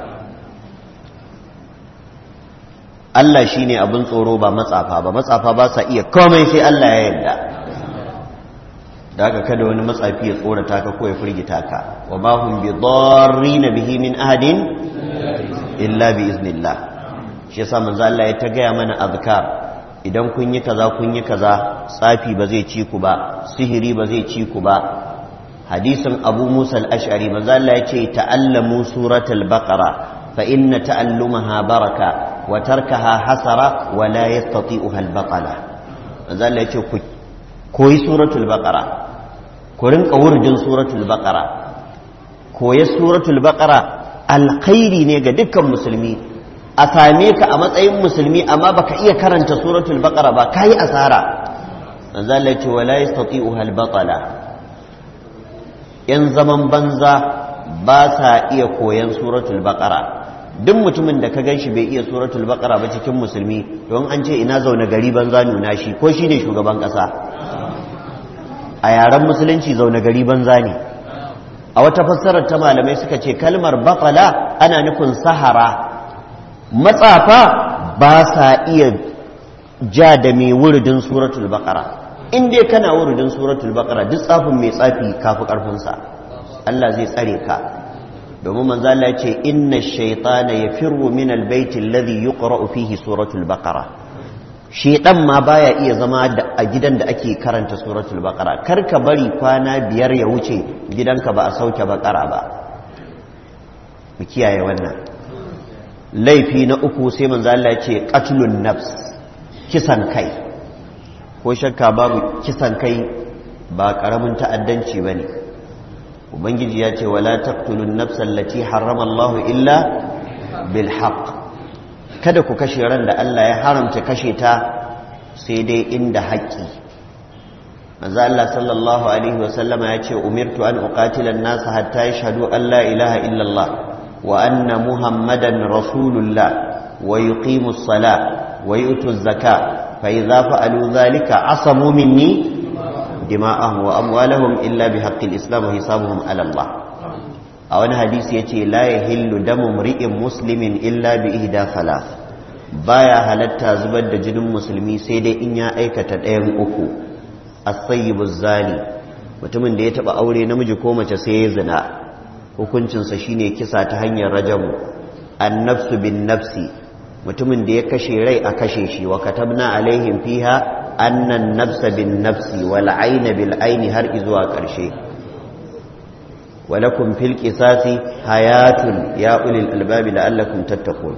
Allah shine abin tsoro ba matsafa ba matsafa ba sa iya komai sai Allah ya yarda da haka kada wani matsafi ya tsorata ka ko ya firgita ka wa ma hum bi darrin bihi min ahadin illa bi iznillah shi yasa manzo Allah ya ta gaya mana azkar idan kun yi kaza kun yi kaza tsafi ba zai ci ku ba sihiri ba zai ci ku ba hadisin Abu Musa al-Ash'ari manzo Allah ya ce ta'allamu suratul baqara fa inna ta'allumaha baraka wa tarkaha hasara wa la yastati'uha al-batala manzo Allah ya ce ku koyi suratul baqara ku rinka wurdin suratul baqara koyi suratul baqara alkhairi ne ga dukkan musulmi a same ka a matsayin musulmi amma baka iya karanta suratul baqara ba kai asara manzo Allah ce wala yastati'uha al-batala yan zaman banza ba sa iya koyan suratul baqara duk mutumin da ka ganshi bai iya suratul baqara ba cikin musulmi don an ce ina zaune gari banza nuna shi ko shine shugaban kasa a yaren musulunci zaune gari banza ne a wata fassarar ta malamai suka ce kalmar baƙala ana nufin sahara matsafa ba sa iya ja da mai wuridin suratul baƙara in dai kana wuridin suratul baƙara duk tsafin mai tsafi kafi ƙarfinsa Allah zai tsare ka domin manzo Allah ya ce inna shaytana yafirru min albayti alladhi yuqra'u fihi suratul baqara shedan ma baya iya zama a gidan da ake karanta suratul baqara kar ka bari kwana biyar ya wuce gidanka ba a sauke baqara ba mu kiyaye wannan laifi na uku sai manzo Allah ya ce qatlun nafs kisan kai ko shakka babu kisan kai ba karamin ta'addanci bane ubangiji ya ce wala taqtulun nafsa allati harrama Allah illa bil haqq kada ku kashe ran da Allah ya haramta kashe ta sai dai inda haƙƙi manzo Allah sallallahu alaihi wasallama ya ce umirtu an uqatila an-nas hatta yashhadu an la ilaha illa Allah wa anna muhammadan rasulullah wa yuqimu as-sala wa yu'tu az-zaka fa idza fa'alu dhalika asamu minni dima'ahum wa amwalahum illa bihaqqi al-islam wa hisabuhum 'ala Allah a wani hadisi yace la yahillu damu mri'in muslimin illa bi ihda thalath baya halatta zubar da jinin musulmi sai dai in ya aikata ɗayan uku as-sayyibu zani mutumin da ya taba aure namiji ko mace sai ya zina hukuncinsa shine kisa ta hanyar rajamu an-nafsu bin nafsi mutumin da ya kashe rai a kashe shi wa katabna alaihim fiha annan nafsa bin nafsi wal ayna bil ayni har izuwa ƙarshe walakum fil qisasi hayatun ya ulil albabi la'allakum tattaqun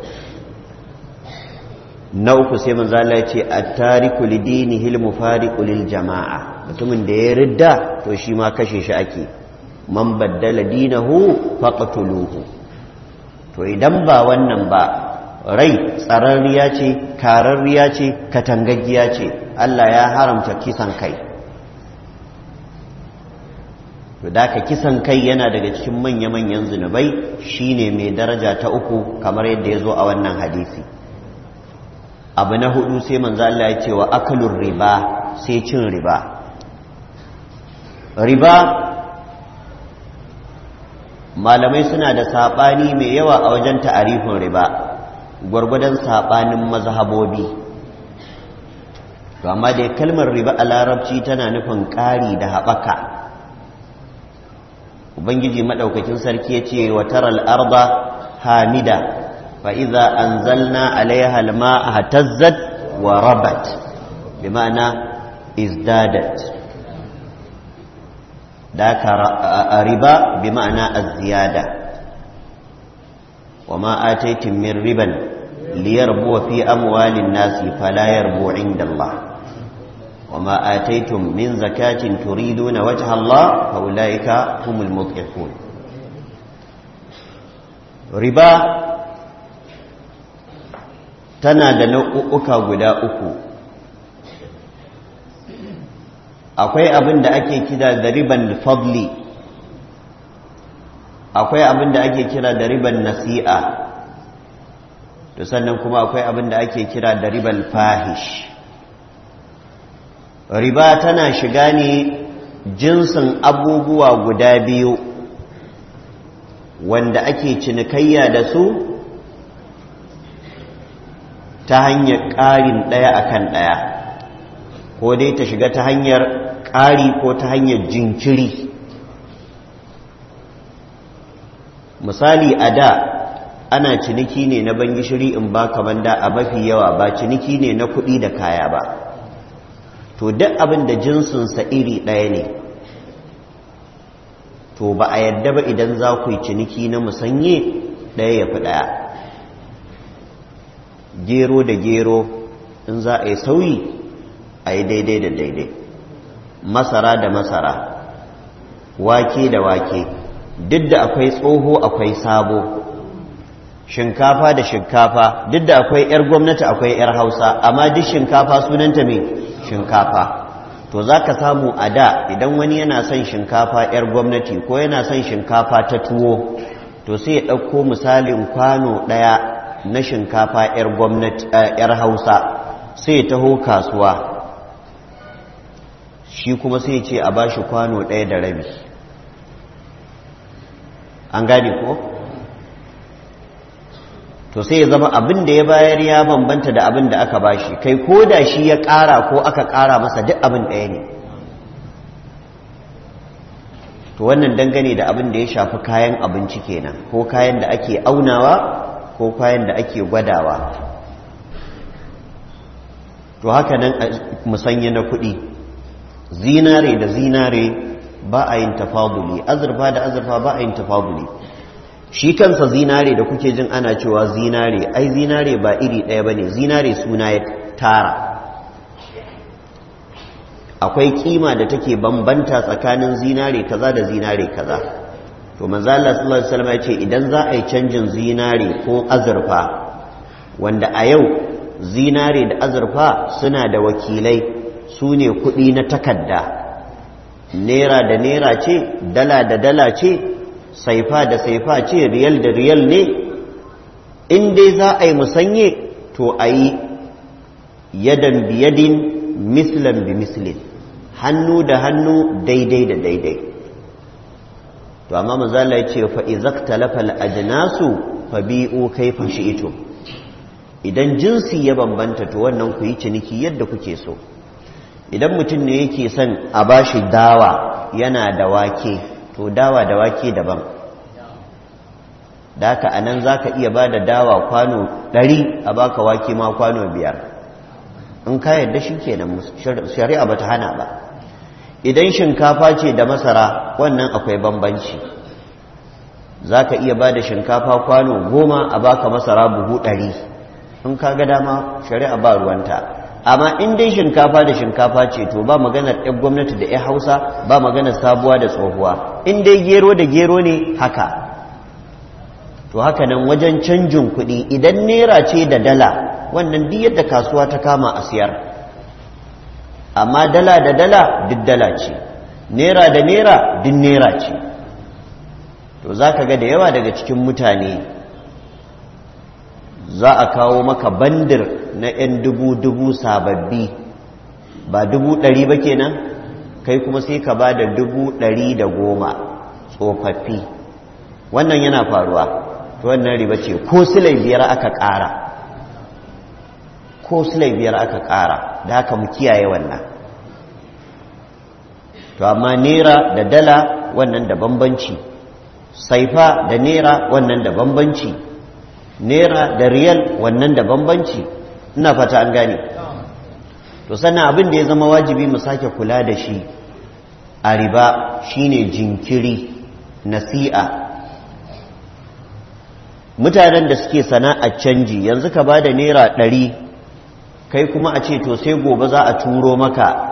na uku sai manzo Allah ya ce at-tariku lidinihi al-mufariqu lil jama'a mutumin da ya ridda to shi ma kashe shi ake man baddala dinahu faqtuluhu to idan ba wannan ba rai tsararriya ce kararriya ce katangaggiya ce Allah ya haramta kisan kai to da ka kisan kai yana daga cikin manya-manyan zunubai shine mai daraja ta uku kamar yadda ya zo a wannan hadisi abu na hudu sai manzo Allah ya ce wa akalur riba sai cin riba riba malamai suna da saɓani mai yawa a wajen ta'arifin riba gwargwadon saɓanin mazhabobi to amma dai kalmar riba a larabci tana nufin ƙari da haɓaka ubangiji maɗaukakin sarki ya ce wa taral arba hamida fa iza anzalna alaiha alma'a hatazzat wa rabat bi ma'ana izdadat ذاك ربا بمعنى الزيادة وما آتيتم من ربا ليربو في أموال الناس فلا يربو عند الله وما آتيتم من زكاة تريدون وجه الله فأولئك هم المضعفون ربا تنادى نوءك غدا أكو akwai abin da ake kira da riban fadli akwai abin da ake kira da riban nasi'a to sannan kuma akwai abin da ake kira da riban fahish riba tana shiga ne jinsin abubuwa guda biyu wanda ake cinikayya da su ta hanyar ƙarin ɗaya akan ɗaya ko dai ta shiga ta hanyar ƙari ko ta hanyar jinkiri misali a da ana ciniki ne na ban gishiri in ba ka banda a mafi yawa ba ciniki ne na kuɗi da kaya ba to duk abin da jinsinsa iri ɗaya ne to ba a yadda ba idan za ku yi ciniki na musanye ɗaya ya fi ɗaya gero da gero in za a yi sauyi a yi daidai da daidai masara da masara wake da wake duk da akwai tsoho akwai sabo shinkafa da shinkafa duk da akwai 'yar gwamnati akwai 'yar hausa amma duk shinkafa sunanta mai shinkafa to za ka samu a da idan wani yana son shinkafa 'yar gwamnati ko yana son shinkafa ta tuwo to sai ya ɗauko misalin kwano ɗaya na shinkafa 'yar gwamnati 'yar hausa sai ya taho kasuwa shi kuma sai ce a ba shi kwano ɗaya da rabi an gane ko to sai ya zama abin da ya bayar ya bambanta da abin da aka ba shi kai ko da shi ya ƙara ko aka ƙara masa duk abin ɗaya ne to wannan dangane da abin da ya shafi kayan abinci kenan ko kayan da ake aunawa ko kayan da ake gwadawa to haka nan musanya na kuɗi zinare da zinare ba a yin tafaduli azurfa da azurfa ba a yin tafaduli shi kansa zinare da kuke jin ana cewa zinare ai zinare ba iri ɗaya ba ne zinare suna ya tara akwai kima da take bambanta tsakanin zinare kaza da zinare kaza to manzo Allah sallallahu alaihi wasallam ya ce idan za a yi canjin zinare ko azurfa wanda a yau zinare da azurfa suna da wakilai su ne kuɗi na takarda naira da naira ce dala da dala ce saifa da saifa ce riyal da riyal ne in dai za a yi musanye to a yi yadan biyadin mislan bi mislin hannu da hannu daidai da daidai to amma mazala ya ce fa izakta lafal ajnasu fa bi'u kaifa shi'tum idan jinsi ya bambanta to wannan ku yi ciniki yadda kuke so idan mutum ne yake son a bashi dawa yana da wake to dawa da wake daban da haka a nan za ka iya ba da dawa kwano ɗari a baka wake ma kwano biyar in ka yadda shi kenan shari'a ba ta hana ba idan shinkafa ce da masara wannan akwai bambanci za ka iya ba da shinkafa kwano goma a baka masara buhu ɗari in ka ga dama shari'a ba ruwanta amma in dai shinkafa da shinkafa ce to ba maganar ɗan gwamnati da 'yan hausa ba maganar sabuwa da tsohuwa in dai gero da gero ne haka to haka nan wajen canjin kuɗi idan naira ce da dala wannan duk yadda kasuwa ta kama a siyar amma dala da dala duk dala ce naira da naira duk naira ce to za ka ga da yawa daga cikin mutane za a kawo maka bandir na 'yan dubu-dubu sababbi ba dubu ɗari ba kenan kai kuma sai ka ba da dubu ɗari da goma tsofaffi wannan yana faruwa to wannan riba ce ko silai biyar aka ƙara ko silai biyar aka ƙara da haka mu kiyaye wannan to amma nera da dala wannan da bambanci saifa da nera wannan da bambanci nera da riyal wannan da bambanci ina fata an gane to sannan abin da ya zama wajibi mu sake kula da shi a riba shine jinkiri nasi'a mutanen da suke sana'ar canji yanzu ka ba da naira ɗari kai kuma a ce to sai gobe za a turo maka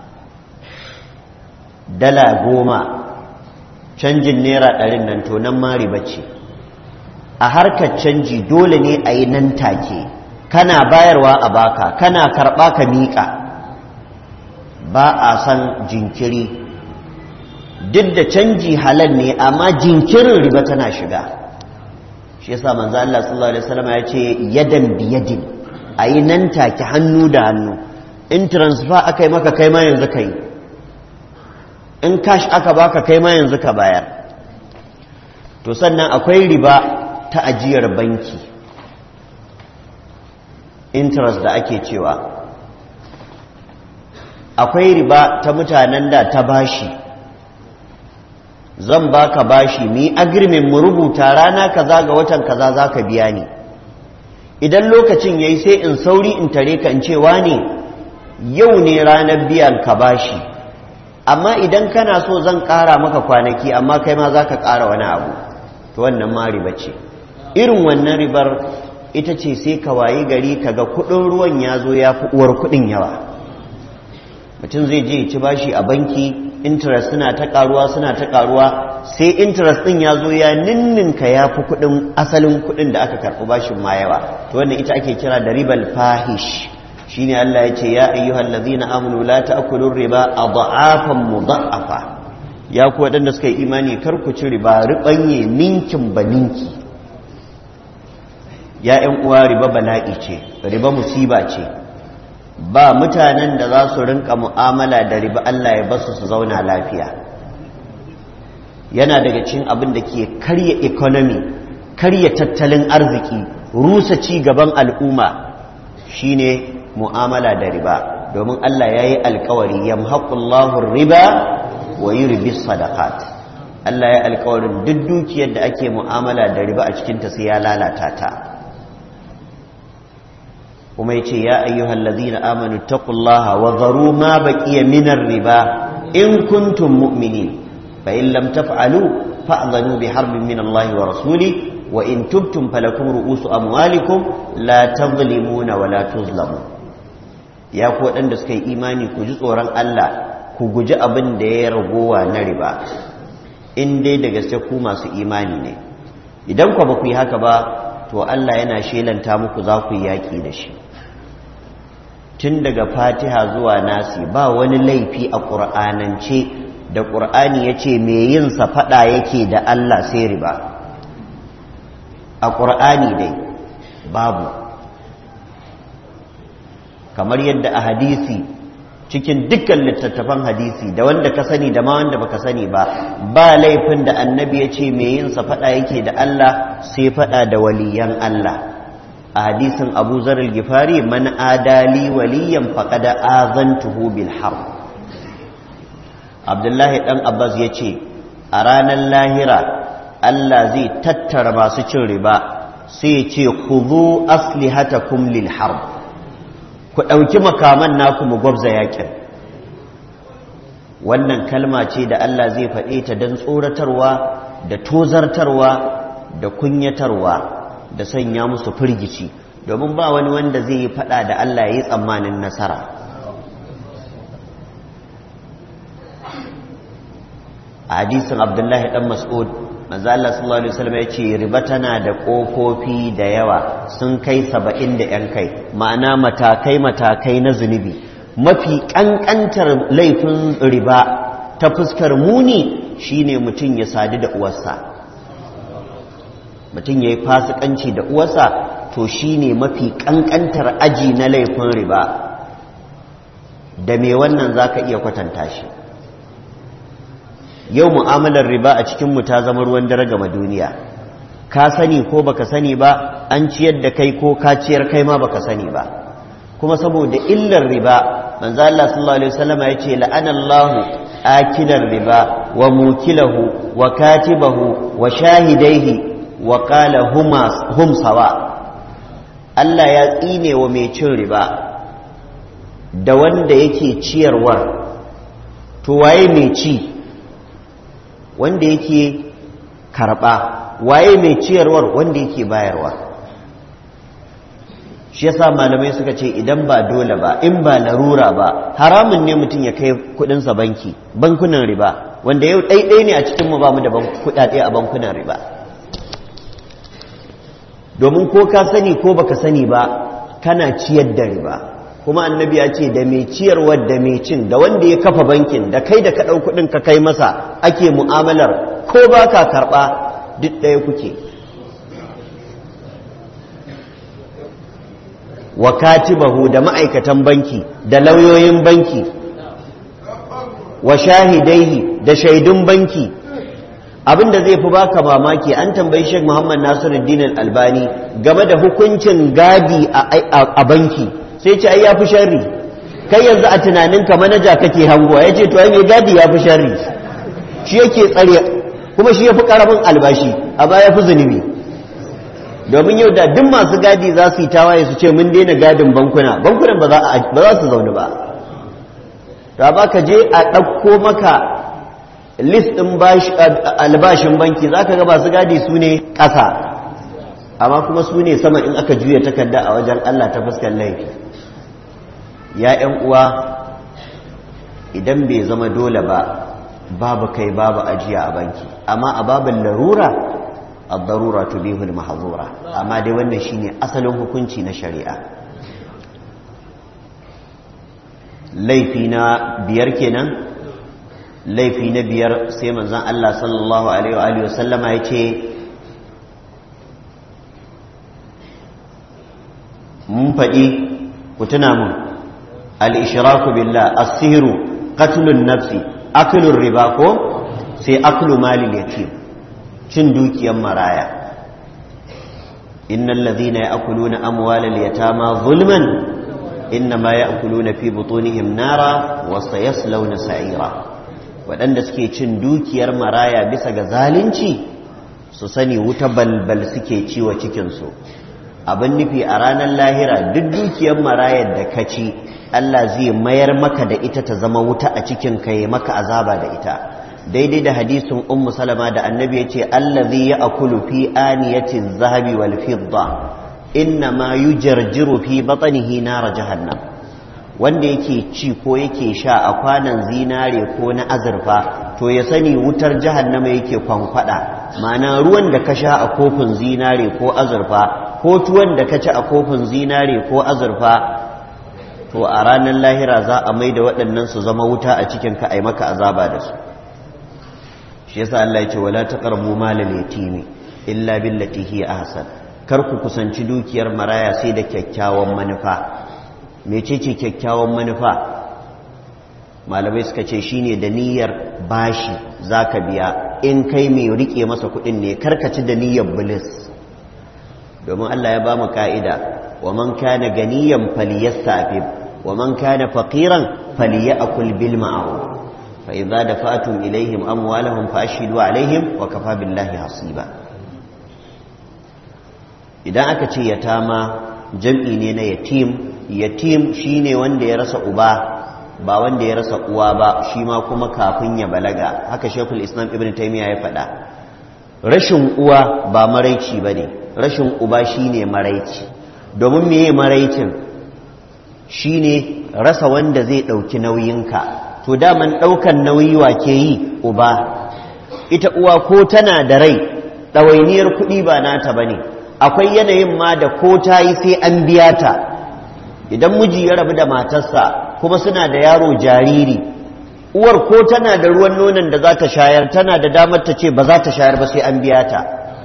dala goma canjin naira ɗarin nan to nan ma riba ce a harkar canji dole ne a yi nan take kana bayarwa a baka kana karɓa ka miƙa ba a san jinkiri duk da canji halal ne amma jinkirin riba tana shiga shi yasa manzo Allah sallallahu alaihi wasallam ya ce yadan biyadin ayi nan take hannu da hannu in transfer aka yi maka kai ma yanzu kai in cash aka baka kai ma yanzu ka bayar to sannan akwai riba ta ajiyar banki interest da ake cewa akwai riba ta mutanen da ta bashi zan baka bashi mu yi agreement mu rubuta rana kaza ga watan kaza zaka biya ni idan lokacin yayi sai in sauri in tare ka in cewa ne yau ne ranar biyan ka bashi amma idan kana so zan ƙara maka kwanaki amma kai ma zaka ƙara wani abu to wannan ma riba ce irin wannan ribar ita ce sai ka wayi gari kaga kuɗin ruwan ya zo ya fi uwar kuɗin yawa mutum zai je ya ci bashi a banki interest suna ta karuwa suna ta karuwa sai interest din ya zo ya ninninka ya fi kudin asalin kudin da aka karɓi bashin ma yawa to wannan ita ake kira da ribal fahish shine Allah ya ce ya ayyuhal ladzina amanu la ta'kulu riba adhafan mudha'afa ya ku waɗanda suka yi imani kar ku ci riba ribanye ninkin ba ninki ya ƴan uwa riba bala'i ce riba musiba ce ba mutanen da za su rinka mu'amala da riba Allah ya basu su zauna lafiya yana daga cikin abin da ke karya economy karya tattalin arziki rusa ci gaban al'umma shine mu'amala da riba domin Allah ya yi alkawari yamhaqullahu riba wa yurbi sadaqat Allah ya alkawarin duk dukiyar da ake mu'amala da riba a cikinta sai ya lalata ta kuma ya ce ya ayyuhal ladina amanu taqullaha wa zaru ma baqiya minar riba in kuntum mu'minin fa in lam taf'alu fa'dhanu bi harbin min Allah wa rasuli wa in tubtum falakum ru'usu amwalikum la tadhlimuna wa la tuzlamun ya ku waɗanda suka yi imani ku ji tsoron Allah ku guji abin da ya ragowa na riba in dai da gaske ku masu imani ne idan ku ba ku yi haka ba to Allah yana shelanta muku za ku yi yaƙi da shi tun daga fatiha zuwa nasi ba wani laifi a ƙur'anance da ƙur'ani ya ce mai yinsa faɗa yake da Allah sai riba a ƙur'ani dai babu kamar yadda a hadisi cikin dukkan littattafan hadisi da wanda ka sani da ma wanda baka sani ba ba laifin da annabi ya ce mai yin sa fada yake da Allah sai fada da waliyan Allah a hadisin Abu Zar al-Ghifari man adali waliyan faqad azantuhu bil harb Abdullahi dan Abbas ya ce a ranar lahira Allah zai tattara masu cin riba sai ya ce khudhu aslihatakum lil harb ku ɗauki makaman naku mu gwabza yakin wannan kalma ce da Allah zai faɗe ta don tsoratarwa da tozartarwa da kunyatarwa da sanya musu firgici domin ba wani wanda zai yi faɗa da Allah ya yi tsammanin nasara a hadisin abdullahi ɗan mas'ud manzo Allah sallallahu alaihi wasallam yace riba tana da kofofi da yawa sun kai saba'in da yan kai ma'ana matakai matakai na zunubi mafi kankantar laifin riba ta fuskar muni shine mutum ya sadu da uwarsa mutum ya yi fasikanci da uwarsa to shine mafi kankantar aji na laifin riba da me wannan zaka iya kwatanta shi yau mu'amalar riba a cikinmu ta zama ruwan dare gama duniya ka sani ko baka sani ba an ciyar da kai ko ka ciyar kai ma baka sani ba kuma saboda illar riba manzo Allah sallallahu alaihi wasallam ya ce la'anallahu akilar riba wa mukilahu wa katibahu wa shahidaihi wa qala huma hum sawa Allah ya tsine wa mai cin riba da wanda yake ciyarwar to waye mai ci wanda yake karɓa waye mai ciyarwar wanda yake bayarwa shi yasa malamai suka ce idan ba dole ba in ba larura ba haramun ne mutum ya kai kudinsa banki bankunan riba wanda yau ɗaiɗai ne a cikinmu ba mu da kuɗaɗe a bankunan riba domin ko ka sani ko baka sani ba kana ciyar da riba kuma annabi ya ce da mai ciyarwar da mai cin da wanda ya kafa bankin da kai da ka ɗau kuɗin ka kai masa ake mu'amalar ko ba ka karɓa duk ɗaya kuke wa katibahu da ma'aikatan banki da lauyoyin banki wa shahidaihi da shaidun banki abinda zai fi baka mamaki an tambayi Sheikh Muhammad Nasiruddin Al-Albani game da hukuncin gadi a banki sai ce ai ya fi sharri kai yanzu a tunaninka manaja kake hangowa ya ce to ai mai gadi ya fi sharri shi yake tsare kuma shi ya fi karamin albashi a baya fi zunubi domin yau da duk masu gadi za su yi tawaye su ce mun daina gadin bankuna bankunan ba za su zaune ba da ba ka je a ɗauko maka list ɗin albashin banki za ka ga masu gadi su ne ƙasa amma kuma su ne sama in aka juya takarda a wajen Allah ta fuskar laifi ya ‘yan uwa idan bai zama dole ba babu kai babu ajiya a banki amma a babin larura ad-darura tubihu al-mahdhura amma dai wannan shine asalin hukunci na shari'a laifi na biyar kenan laifi na biyar sai manzon Allah sallallahu alaihi wa sallama yace mun faɗi ku tuna mun al-ishraku billah as-sihru qatlun nafsi aklur riba ko sai aklu malil yatim cin dukiyar maraya innal ladhina ya'kuluna amwalal yatama zulman innama ya'kuluna fi butunihim nara wa sayaslawna sa'ira waɗanda suke cin dukiyar maraya bisa ga zalunci su sani wuta balbal suke ciwa cikinsu abin nufi a ranar lahira duk dukiyar marayar da ka ci Allah zai mayar maka da ita ta zama wuta a cikin ka yi maka azaba da ita daidai da hadisin ummu salama da annabi ya ce allazi ya akulu fi aniyatin zahabi wal fidda inna ma yujarjiru fi batnihi nar jahannam wanda yake ci ko yake sha a kwanan zinare ko na azurfa to ya sani wutar jahannama yake kwankwada ma'ana ruwan da ka sha a kofin zinare ko azurfa ko tuwon da ka ci a kofin zinare ko azurfa to a ranar lahira za a mai da waɗannan su zama wuta a cikin ka ai maka azaba da su shi yasa Allah ya ce wala taqrabu malal yatimi illa billati hiya ahsan kar ku kusanci dukiyar maraya sai da kyakkyawan manufa mecece kyakkyawan manufa malamai suka ce shine da niyyar bashi zaka biya in kai mai rike masa kudin ne karkaci da niyyar bilis domin Allah ya ba mu ka'ida wa man kana ganiyan falyastafif wa man kana faqiran falyakul bil ma'ruf fa idza dafa'tum ilaihim amwalahum fa ashhidu alaihim wa kafa billahi hasiba idan aka ce yatama jam'i ne na yatim yatim shine wanda ya rasa uba ba wanda ya rasa uwa ba shi ma kuma kafin ya balaga haka shekul islam ibn taimiyya ya faɗa rashin uwa ba maraici ba ne rashin uba shine maraici domin meye maraicin shine rasa wanda zai ɗauki nauyinka to daman ɗaukan nauyi wa ke yi uba ita uwa ko tana da rai ɗawainiyar kuɗi ba nata ba ne akwai yanayin ma da ko ta yi sai an biya ta idan miji ya rabu da matarsa kuma suna da yaro jariri uwar ko tana da ruwan nonon da za ta shayar tana da damar ta ce ba za ta shayar ba sai an biya ta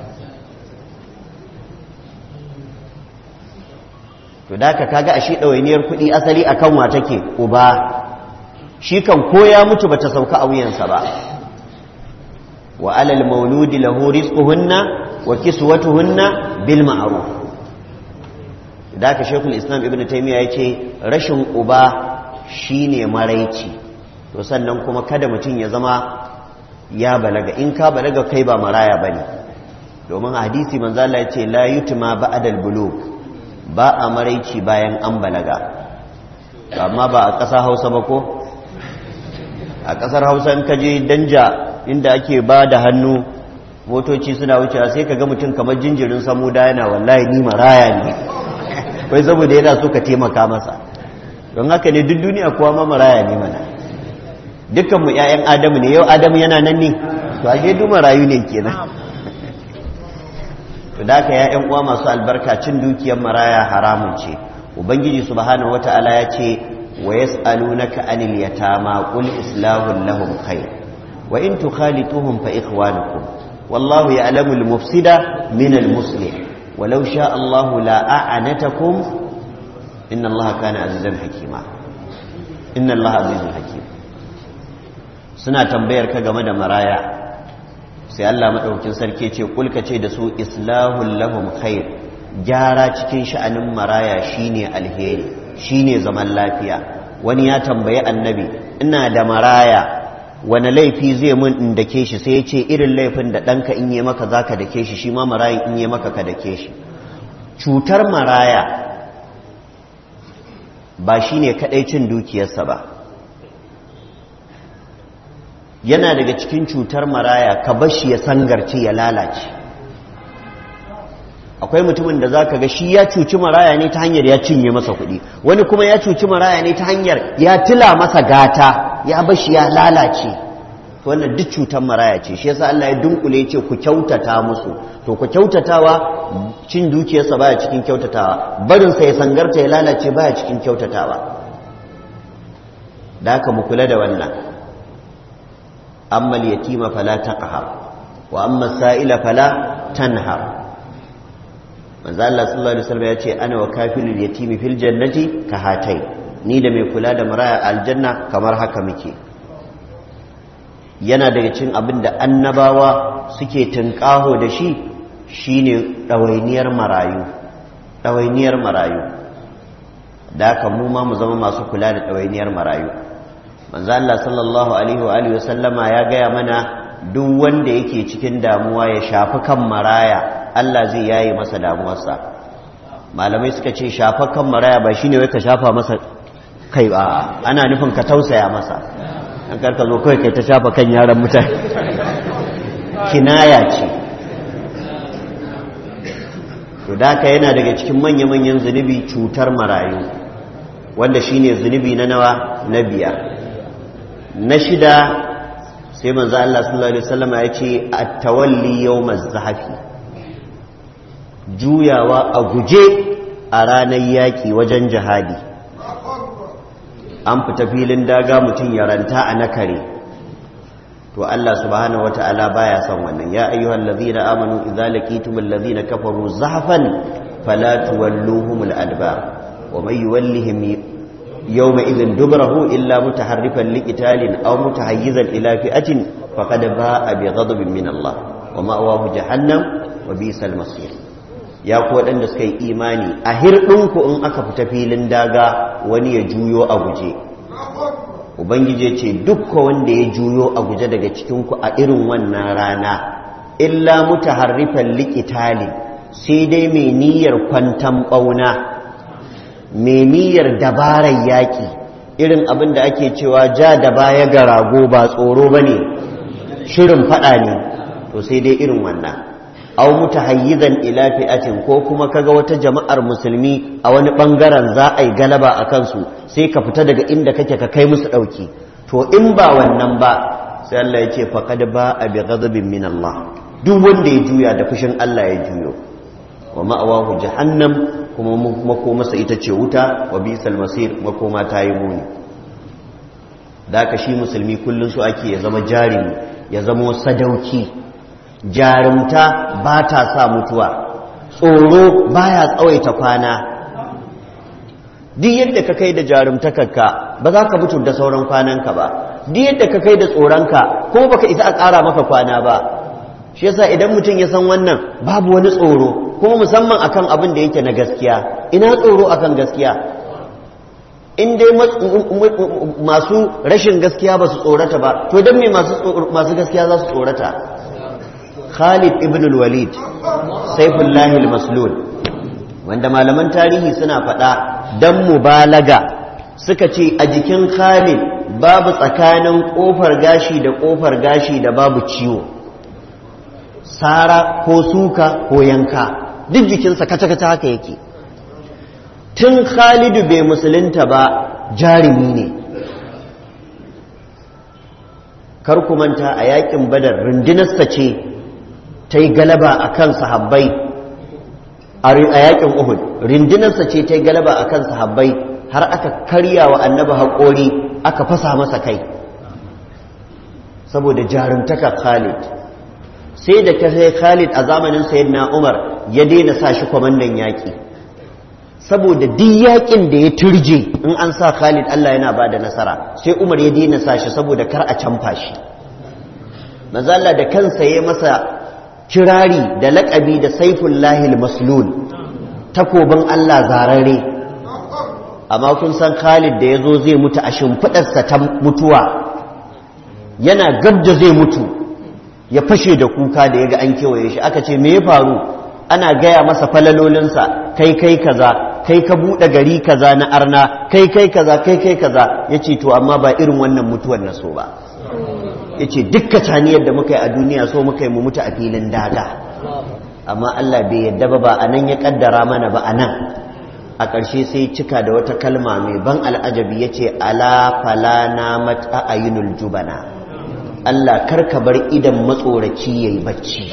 to da ka kaga ashe ɗawainiyar kuɗi asali akan wa take uba shi kan ko ya mutu bata sauka a wuyansa ba wa alal mauludi lahu rizquhunna wa kiswatuhunna bil ma'ruf da aka shekul islam ibn taimiyya ya ce rashin uba shine maraici to sannan kuma kada mutum ya zama ya balaga in ka balaga kai ba maraya bane domin hadisi manzo Allah ya ce la yutma ba'dal bulug ba a maraici bayan an balaga amma ba a ƙasa Hausa ba ko a ƙasar Hausa in ka je danja inda ake ba da hannu motoci suna wucewa sai ka ga mutum kamar jinjirin samuda yana wallahi ni maraya ne wai saboda yana so ka taimaka masa don haka ne duk duniya kuwa ma maraya ne mana dukkanmu 'ya'yan adamu ne yau adamu yana nan ne to ashe duk marayu ne kenan to da haka 'ya'yan uwa masu albarka cin dukiyar maraya haramun ce ubangiji subhanahu wata'ala ya ce wa yas'alunaka anil yatama qul islahu lahum khair wa in tukhalituhum fa ikhwanukum wallahu ya'lamu al-mufsida min al-muslih ولو شاء الله لا أعنتكم إن الله كان عزيزا حكيما إن الله عزيز حكيم suna tambayar ka game da maraya sai Allah madaukakin sarki ce kulka ce da su islahul lahum khair gyara cikin sha'anin maraya shine alheri shine zaman lafiya wani ya tambayi annabi ina da maraya wani laifi zai mun in dake shi sai ya ce irin laifin da ɗanka in yi maka za ka dake shi shi ma marayin in yi maka ka dake shi cutar maraya ba shi ne kaɗai cin dukiyarsa ba yana daga cikin cutar maraya ka bashi ya sangarce ya lalace akwai mutumin da za ka ga shi ya cuci maraya ne ta hanyar ya cinye masa kuɗi wani kuma ya cuci maraya ne ta hanyar ya tila masa gata ya bashi ya lalace wannan duk cutar maraya ce shi yasa Allah ya dunkule ce ku kyautata musu to ku kyautatawa cin dukiyarsa baya cikin kyautatawa barin sa ya sangarta ya lalace baya cikin kyautatawa da haka mu kula da wannan amma al-yatima fala taqhar wa amma as-sa'ila fala tanhar manzo Allah sallallahu alaihi wasallam ya ce ana wa kafilul yatimi fil jannati ka hatai ni da mai kula da maraya aljanna kamar haka muke yana daga cikin abin da annabawa suke tunƙaho da shi shine ɗawainiyar marayu ɗawainiyar marayu da haka mu ma mu zama masu kula da ɗawainiyar marayu manzo Allah sallallahu alaihi wa alihi wasallama ya gaya mana duk wanda yake cikin damuwa ya shafi kan maraya Allah zai yaye masa damuwarsa malamai suka ce shafa kan maraya ba shine wai ka shafa masa kai ba ana nufin ka tausaya masa an karka zo kawai kai ta shafa kan yaran mutane kinaya ce to daka yana daga cikin manya-manyan zunubi cutar marayu wanda shine zunubi na nawa na biyar na shida sai manzo Allah sallallahu alaihi wasallam ya ce at-tawalli yawmaz zahafi juyawa a guje a ranar yaƙi wajen jihadi an fita filin daga mutum ya ranta a nakare to Allah subhanahu wata'ala baya son wannan ya ayyuhal ladzina amanu idza laqitumul ladzina kafaru zahfan fala tuwalluhumul adbar wa may yuwallihim yawma idhin dubrahu illa mutaharrifan liqitalin aw mutahayyizan ila fi'atin faqad ba'a bi ghadabin min Allah wa ma'awahu jahannam wa bisal masir ya ku waɗanda suka yi imani a hirɗinku in aka fita filin daga wani ya juyo a guje ubangiji ce dukka wanda ya juyo a guje daga cikinku a irin wannan rana illa mutaharrifan liqitali sai dai mai niyyar kwantan bauna mai niyyar dabarar yaki irin abin da ake cewa ja da baya ga rago ba tsoro bane shirin fada ne to sai dai irin wannan aw mutahayyizan ila fi'atin ko kuma kaga wata jama'ar musulmi a wani bangaren za a yi galaba a kansu sai ka fita daga inda kake ka kai musu dauki to in ba wannan ba sai Allah ya ce faqad ba'a bi ghadabin min Allah duk wanda ya juya da fushin Allah ya juyo wa ma'awahu jahannam kuma makomarsa ita ce wuta wa bisal masir makoma ta yi muni da ka shi musulmi kullun su ake ya zama jarimi ya zama sadauki jarumta ba ta sa mutuwa tsoro baya tsawaita kwana duk yadda ka kai da jarumtakarka ba za ka mutu da sauran kwananka ba duk yadda ka kai da tsoronka ko baka isa a ƙara maka kwana ba shi yasa idan mutum ya san wannan babu wani tsoro kuma musamman akan abin da yake na gaskiya ina tsoro akan gaskiya in dai masu rashin gaskiya ba su tsorata ba to don me masu gaskiya za su tsorata Khalid ibn al-Walid Saifullahi al-Maslul wanda malaman tarihi suna faɗa dan mubalaga suka ce a jikin Khalid babu tsakanin kofar gashi da kofar gashi da babu ciwo sara ko suka ko yanka duk jikinsa kaca-kaca haka yake tun Khalidu bai musulunta ba jarumi ne kar ku manta a yakin badar rundunarsa ce ta yi galaba a kan sahabbai a yakin uhud rindinarsa ce ta yi galaba a kan sahabbai har aka karya wa annabi haƙori aka fasa masa kai saboda jarumtaka khalid sai da ta sai khalid a zamanin sayyidina umar ya daina sa shi kwamandan yaƙi saboda duk yaƙin da ya turje in an sa khalid allah yana ba da nasara sai umar ya daina sa shi saboda kar a canfa shi mazalla da kansa ya masa kirari da laƙabi da saifun lahil maslul takobin Allah zarare amma kun san Khalid da ya zo zai mutu a shimfiɗarsa ta mutuwa yana gab da zai mutu ya fashe da kuka da ya ga an kewaye shi aka ce me ya faru ana gaya masa falalolinsa kai kai kaza kai ka buɗe gari kaza na arna kai kai kaza kai kai kaza ya ce to amma ba irin wannan mutuwar na so ba ya ce dukka caniyar da muka yi a duniya so muka yi mu mutu a filin daga amma Allah bai yadda ba ba a nan ya kaddara mana ba a nan a ƙarshe sai cika da wata kalma mai ban al'ajabi ya ce ala fala na mata ayinul jubana Allah karka bar idan matsoraci ya yi bacci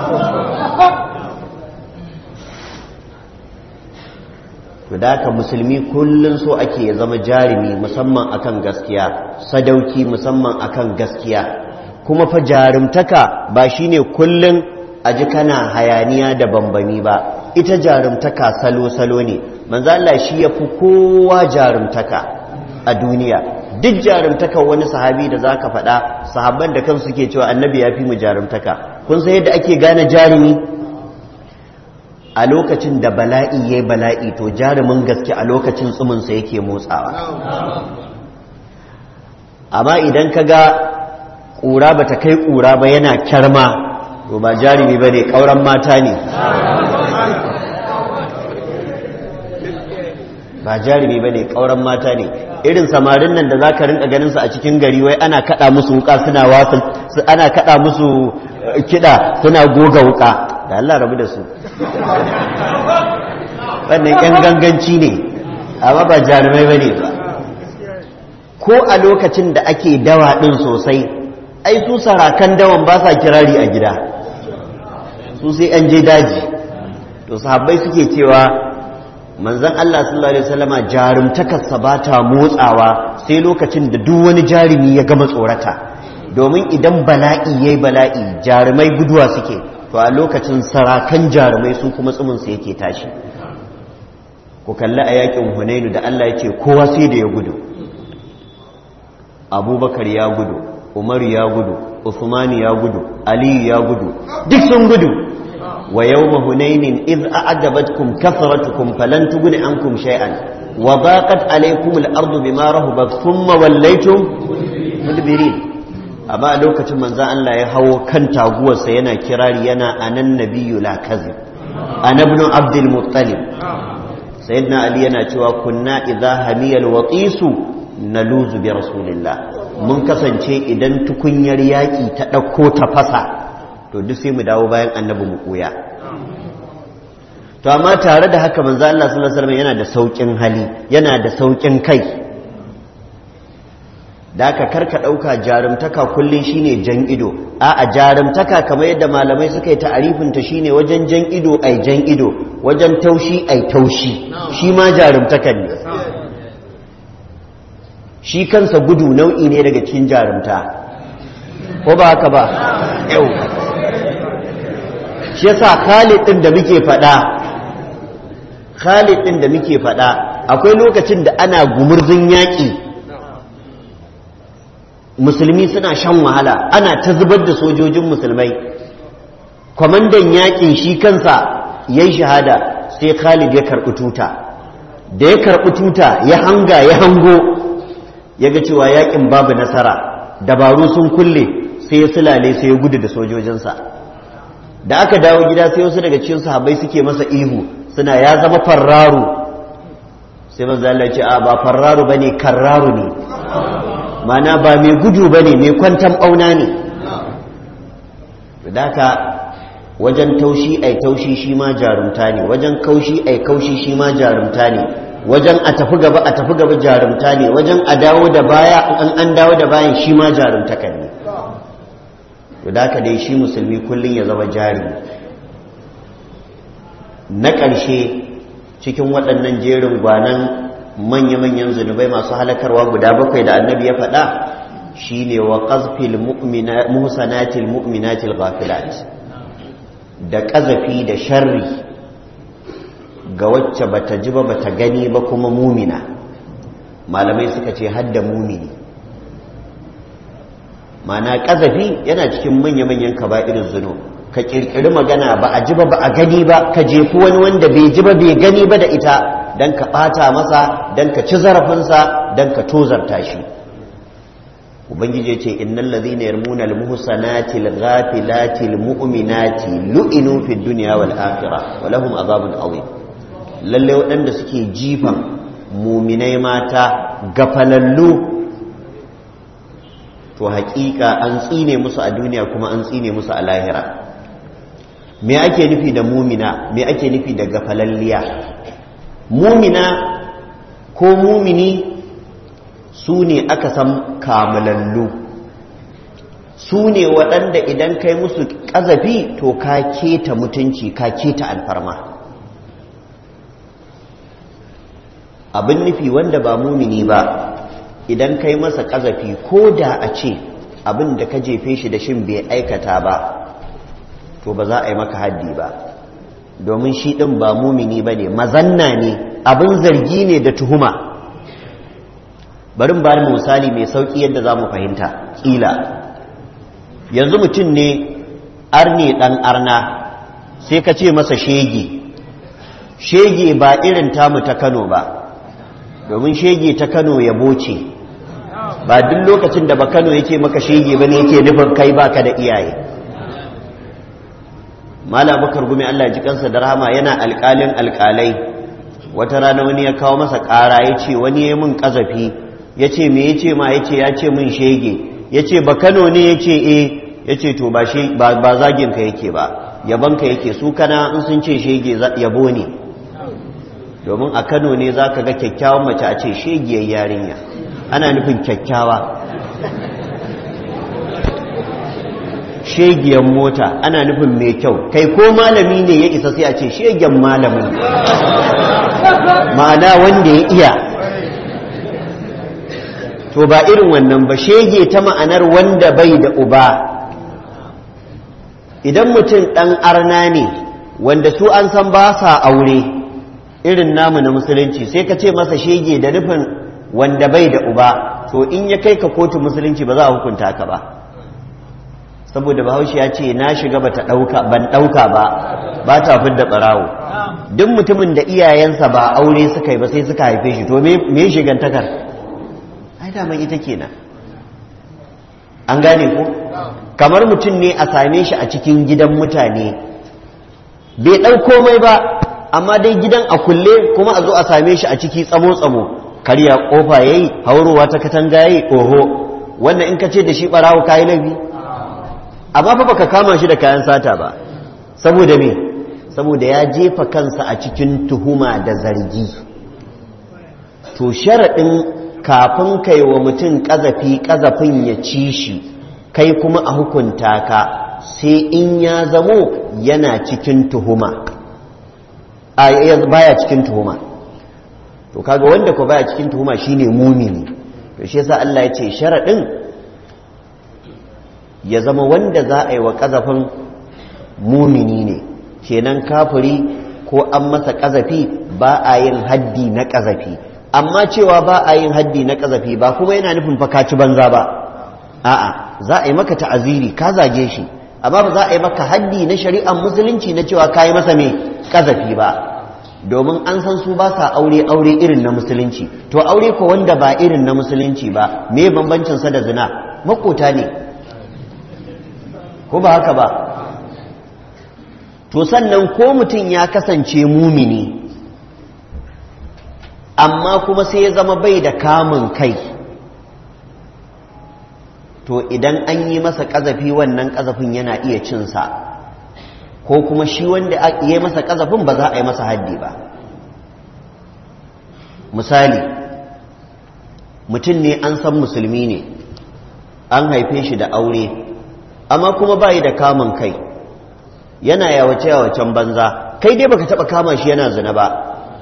to da haka musulmi kullum so ake ya zama jarumi musamman akan gaskiya sadauki musamman akan gaskiya kuma fa jarumtaka ba shine kullum a ji kana hayaniya da bambami ba ita jarumtaka salo-salo ne manzo Allah shi ya fi kowa jarumtaka a duniya duk jarumtaka wani sahabi da zaka faɗa sahabban da kansu suke cewa annabi ya fi mu jarumtaka kun san yadda ake gane jarumi a lokacin da bala'i ya bala'i to jarumin gaske a lokacin tsuminsa yake motsawa amma idan ka ga ƙura ba ta kai ƙura ba yana kyarma to ba jarumi ba ne ƙauran mata ne ba jarumi ba ne ƙauran mata ne irin samarin nan da za ka rinka ganinsu a cikin gari wai ana kaɗa musu wuka suna wasu ana kaɗa musu kiɗa suna goga wuka da Allah rabu da su wannan yan ganganci ne amma ba jarumai bane ba ko a lokacin da ake dawa din sosai ai su sarakan dawan ba sa kirari a gida su sai an je daji to sahabbai suke cewa manzon Allah sallallahu alaihi wasallama jarumtakarsa ba ta motsawa sai lokacin da duk wani jarumi ya gama tsorata domin idan bala'i yayi bala'i jarumai guduwa suke to a lokacin sarakan jarumai su kuma tsuminsu yake tashi ku kalli a yakin hunainu da Allah ya ce kowa sai da ya gudu abubakar ya gudu umaru ya gudu usmani ya gudu aliyu ya gudu duk sun gudu wa yawma hunainin iz a'jabatkum kathratukum falan tughni ankum shay'an wa daqat alaykum al-ardu bima rahabat thumma wallaytum mudbirin amma a lokacin manzon Allah ya hawo kan taguwarsa yana kirari yana anan nabiyyu la kazib ana ibn abdul muttalib sayyidina ali yana cewa kunna idza hamiyal watisu naluzu bi rasulillah mun kasance idan tukunyar yaki ta dauko ta fasa to duk sai mu dawo bayan annabi mu koya to amma tare da haka manzo Allah sallallahu alaihi wasallam yana da saukin hali yana da saukin kai da aka karka ɗauka jarumtaka kullum shine jan ido a a jarumtaka kamar yadda malamai suka yi ta'arifinta shine wajen jan ido ai jan ido wajen taushi ai taushi shi ma jarumtakan ne shi kansa gudu nau'i ne daga cikin jarumta ko ba haka ba yau shi yasa Khalid din da muke faɗa Khalid din da muke faɗa akwai lokacin da ana gumurzun yaƙi musulmi suna shan wahala ana ta zubar da sojojin musulmai kwamandan yakin shi kansa ya yi shahada sai khalid ya karɓi tuta da ya karɓi tuta ya hanga ya hango ya ga cewa yakin babu nasara dabaru sun kulle sai ya sulale sai ya gudu da sojojinsa da aka dawo gida sai wasu daga cikin sahabbai suke masa ihu suna ya zama farraru sai manzo Allah ya ce a ba farraru bane karraru ne mana ba mai gudu ba ne mai kwantan ɓauna ne daga wajen taushi ai taushi shi ma jarumta ne wajen kaushi ai kaushi shi ma jarumta ne wajen a tafi gaba a tafi gaba jarumta ne wajen a dawo da baya an an dawo da bayan shi ma jarumta kan ne to da dai shi musulmi kullum ya zama jari na ƙarshe cikin waɗannan jerin gwanan manya-manyan zunubai masu halakarwa guda bakwai da annabi ya faɗa shine wa qazfil muhsanatil mu'minatil ghafilat da ƙazafi da sharri ga wacce bata ji ba bata gani ba kuma mumina malamai suka ce hadda mumini mana ƙazafi yana cikin manya-manyan kaba'irin zunub ka kirkiri magana ba a ji ba ba a gani ba ka jefi wani wanda bai ji ba bai gani ba da ita don ka ɓata masa don ka ci zarafinsa don ka tozarta shi ubangiji ce innal ladhina yarmuna al-muhsanati al-ghafilati al-mu'minati lu'inu fid dunya wal akhirah wa lahum azabun azim lalle waɗanda suke jifan muminai mata gafalallu to haƙiƙa an tsine musu a duniya kuma an tsine musu a lahira me ake nufi da mumina me ake nufi da gafalalliya mumina ko mumini su ne aka san kamalallu su ne waɗanda idan kai musu ƙazafi to ka keta mutunci ka keta alfarma abin nufi wanda ba mumini ba idan kai masa ƙazafi ko da a ce abin da ka jefe shi da shin bai aikata ba to ba za a yi maka haddi ba domin shi ɗin ba mumini ba ne mazanna ne abin zargi ne da tuhuma barin ba mu misali mai sauƙi yadda za mu fahimta ƙila yanzu mutum ne arne ɗan arna sai ka ce masa shege shege ba irin tamu ta kano ba domin shege ta kano ya boce ba duk lokacin da ba kano ya ce maka shege ba ne yake nufin kai baka da iyaye mala bakar gumi Allah ji kansa da rahama yana alƙalin alƙalai wata rana wani ya kawo masa ƙara ya ce wani ya min ƙazafi ya ce me ya ce ma ya ce ya ce min shege ya ce ba kano ne ya ce e ya ce to ba zaginka yake ba yabanka yake su kana in sun ce shege yabo ne domin a kano ne za ka ga kyakkyawan mace a ce shegiyar yarinya ana nufin kyakkyawa shegiyar mota ana nufin mai kyau kai ko malami ne ya isa sai a ce shegen malamin ma'ana wanda ya iya to ba irin wannan ba shege ta ma'anar wanda bai da uba idan mutum ɗan arna ne wanda su an san ba sa aure irin namu na musulunci sai ka ce masa shege da nufin wanda bai da uba to in ya kai ka kotu musulunci ba za a hukunta ka ba saboda bahaushe ya ce na shiga bata ɗauka ban ɗauka ba ba ta fidda ɓarawo duk mutumin da iyayensa ba aure suka yi ba sai suka haife shi to me shigantakar ai daman ita kenan an gane ko kamar mutum ne a same shi a cikin gidan mutane bai ɗau komai ba amma dai gidan a kulle kuma a zo a same shi a ciki tsamo-tsamo karya kofa ya yi haurowa ta katanga ya yi oho wannan in ka ce da shi ɓarawo kayi laifi amma fa baka kama shi da kayan sata ba saboda me saboda ya jefa kansa a cikin tuhuma da zargi to sharaɗin kafin kai wa mutum ƙazafi ƙazafin ya ci shi kai kuma a hukunta ka sai in ya zamo yana cikin tuhuma a baya cikin tuhuma to kaga wanda ko baya cikin tuhuma shine mumini to shi yasa Allah ya ce sharaɗin ya zama wanda za a yi wa ƙazafin mumini ne kenan kafiri ko an masa ƙazafi ba a yin haddi na ƙazafi amma cewa ba a yin haddi na ƙazafi ba kuma yana nufin fakaci banza ba a'a za a yi maka ta'aziri ka zage shi amma ba za a yi maka haddi na shari'ar musulunci na cewa ka yi masa mai ƙazafi ba domin an san su ba sa aure aure irin na musulunci to aure ko wanda ba irin na musulunci ba me bambancin sa da zina makota ne ko ba haka ba to sannan ko mutum ya kasance mumini amma kuma sai ya zama bai da kamun kai to idan an yi masa ƙazafi wannan ƙazafin yana iya cinsa ko kuma shi wanda ya yi masa ƙazafin ba za a yi masa haddi ba misali mutum ne an san musulmi ne an haife shi da aure amma kuma bayi da kamun kai yana yawace yawacen banza kai dai baka taba kama shi yana zina ba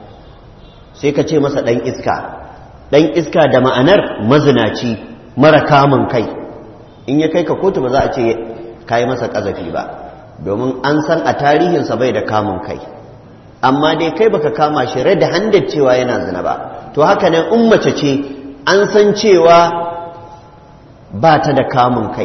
sai ka ce masa dan iska dan iska da ma'anar mazinaci mara kamun kai in ya kai ka kotu ba za a ce kai masa kazafi ba domin an san a tarihinsa bai da kamun kai amma dai kai baka kama shi rai da handar cewa yana zina ba to haka nan in mace ce an san cewa ba ta da kamun kai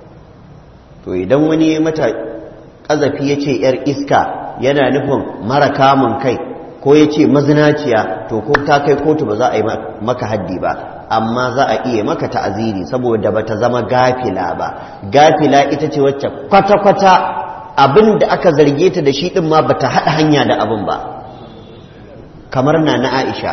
to idan wani ya mata ƙazafi ya ce ‘yar iska yana nufin mara kamun kai ko ya ce mazinaciya to ko ta kai kotu ba za a yi maka haddi ba amma za a iya maka ta'aziri saboda ba ta zama gafila ba gafila ita ce wacce kwata-kwata abin da aka zarge ta da shi ɗin ma ba ta haɗa hanya da abin ba kamar na na aisha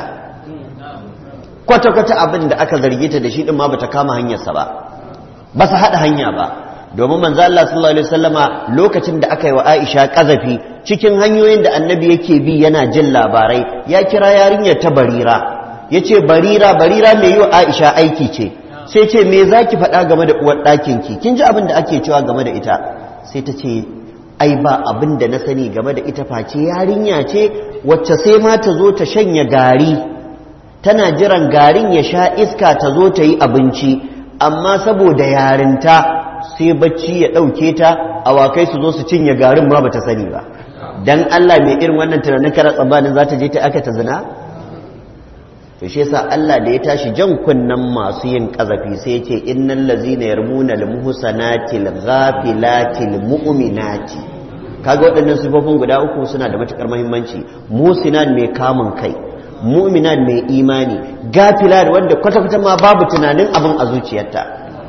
kwata-kwata abin da aka zarge ta da shi ɗin ma ba ta kama hanyarsa ba ba su haɗa hanya ba domin manzo Allah sallallahu alaihi wasallama lokacin da aka yi wa Aisha kazafi cikin hanyoyin da annabi yake bi yana jin labarai ya kira yarinyar ta Barira yace Barira Barira mai yi wa Aisha aiki ce sai ce me zaki faɗa game da uwar ɗakin ki kin ji abin da ake cewa game da ita sai ta ce ai ba abin da na sani game da ita face yarinya ce wacce sai ma ta zo ta shanya gari tana jiran garin ya sha iska ta zo ta yi abinci amma saboda yarinta sai bacci ya ɗauke ta awakai su zo su cinye garin ma bata sani ba dan Allah mai irin wannan tunanin kara tsammanin za ta je ta aka ta zina to shi yasa Allah da ya tashi jan kunnan masu yin kazafi sai ya ce innal ladzina yarmuna al muhsanati al ghafilati al mu'minati kaga waɗannan sifofin guda uku suna da matukar muhimmanci musinat mai kamun kai mu'minat mai imani gafila wanda kwata-kwata ma babu tunanin abin a zuciyarta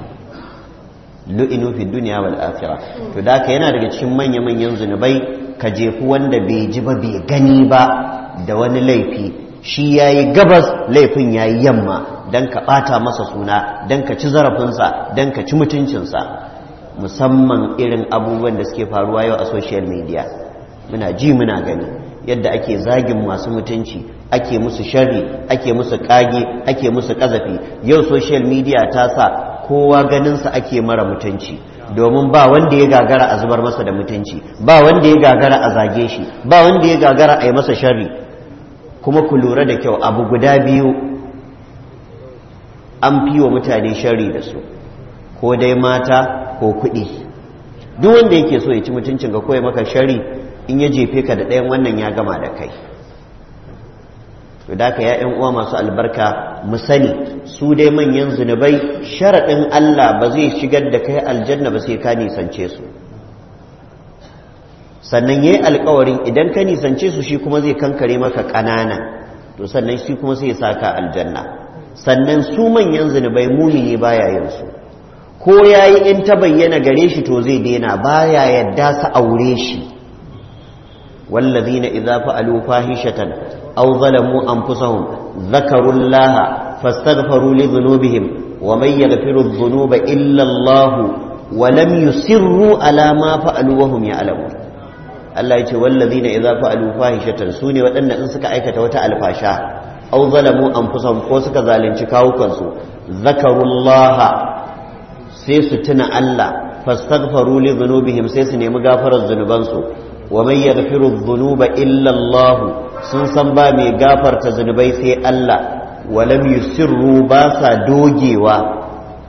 lu'inu fi duniya wal akhirah to da ka yana daga cikin manya manyan zunubai ka jefu wanda bai ji ba bai gani ba da wani laifi shi yayi gabas laifin yayi yamma dan ka bata masa suna dan ka ci zarafinsa dan ka ci mutuncinsa musamman irin abubuwan da suke faruwa yau a social media muna ji muna gani yadda ake zagin masu mutunci ake musu sharri ake musu kage ake musu kazafi yau social media ta sa kowa ganinsa ake mara mutunci domin ba wanda ya gagara a zubar masa da mutunci ba wanda ya gagara a zage shi ba wanda ya gagara a yi masa sharri kuma ku lura da kyau abu guda biyu an fi wa mutane shari da su ko dai mata ko kuɗi duk wanda yake so ya ci mutuncin ka koya maka shari in ya jefe ka da ɗayan wannan ya gama da kai to da ka ya uwa masu albarka mu sani su dai manyan zunubai sharaɗin Allah ba zai shigar da kai aljanna ba sai ka nisance su sannan yayi alkawarin idan ka nisance su shi kuma zai kankare maka ƙanana to sannan shi kuma sai ya saka aljanna sannan su manyan zunubai mumini baya yin su ko yayi in ta bayyana gare shi to zai daina baya yadda su aure shi wallazina idza fa'alu fahishatan aw zalamu anfusahum dhakaru allaha fastaghfiru li dhunubihim wa man yaghfiru dhunuba illa allah wa lam yusirru ala ma fa'alu wa hum ya'lamun Allah ya ce wallazina idza fa'alu fahishatan sune waɗanda in suka aikata wata alfasha aw zalamu anfusahum ko suka zalunci kawukansu zakarullaha sai su tuna Allah fastaghfaru li dhunubihim sai su nemi gafarar zunubansu wa man yaghfiru dhunuba illa Allah sun san ba mai gafarta zunubai sai Allah wa lam yusirru ba sa dogewa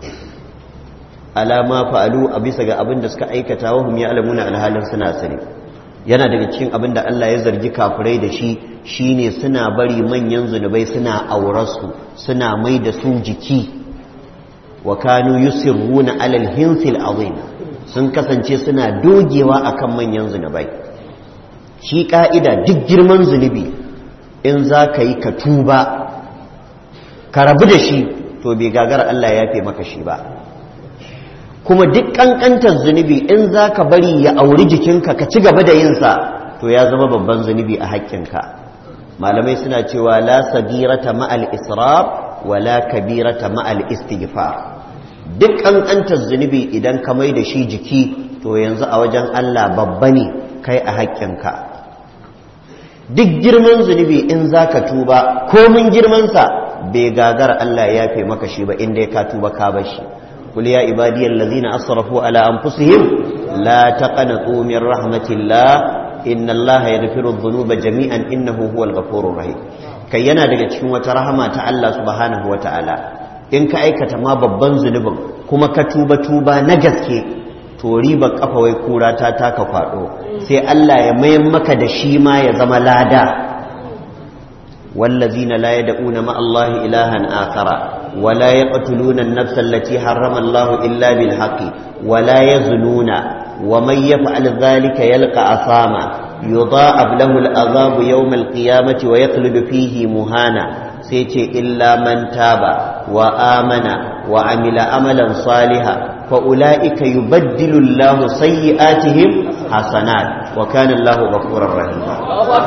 alama fa'alu a bisa ga abin da suka aikata wa hum ya'lamuna alhalin suna sani yana daga cikin abin da Allah ya zargi kafirai da shi shine suna bari manyan zunubai suna aurarsu suna mai da su jiki wa kanu yusirruna alal hinsil azim sun kasance suna dogewa akan manyan zunubai shi ka'ida duk girman zunubi in za ka yi ka tuba ka rabu da shi to bai gagar Allah ya yafe maka shi ba kuma duk kankantar zunubi in za ka bari ya auri jikinka ka ci gaba da yinsa to ya zama babban zunubi a haƙƙinka malamai suna cewa la sagirata ma'al israf wa la kabirata ma'al istighfar duk kankantar zunubi idan ka mai da shi jiki to yanzu a wajen Allah babba ne kai a haƙƙinka duk girman zunubi in za ka tuba komin girmansa bai gagar Allah ya yafe maka shi ba inda ya ka tuba ka bar shi قل يا عبادي الذين أسرفوا على أنفسهم لا تقنطوا من رحمة الله إن الله يغفر الذنوب جميعا إنه هو الغفور الرحيم kai yana daga cikin wata rahama ta Allah subhanahu wa ta'ala in ka aikata ma babban zunubin kuma ka tuba tuba na gaske to riba kafa wai kura ta taka kwado sai Allah ya mayan maka da shi ma ya zama lada wallazina la yad'una ma Allah ilahan akhara ولا يقتلون النفس التي حرم الله إلا بالحق ولا يزنون ومن يفعل ذلك يلقى أثاما يضاعف له العذاب يوم القيامة ويخلد فيه مهانا سيتي إلا من تاب وآمن وعمل عملا صالحا فأولئك يبدل الله سيئاتهم حسنات وكان الله غفورا رحيما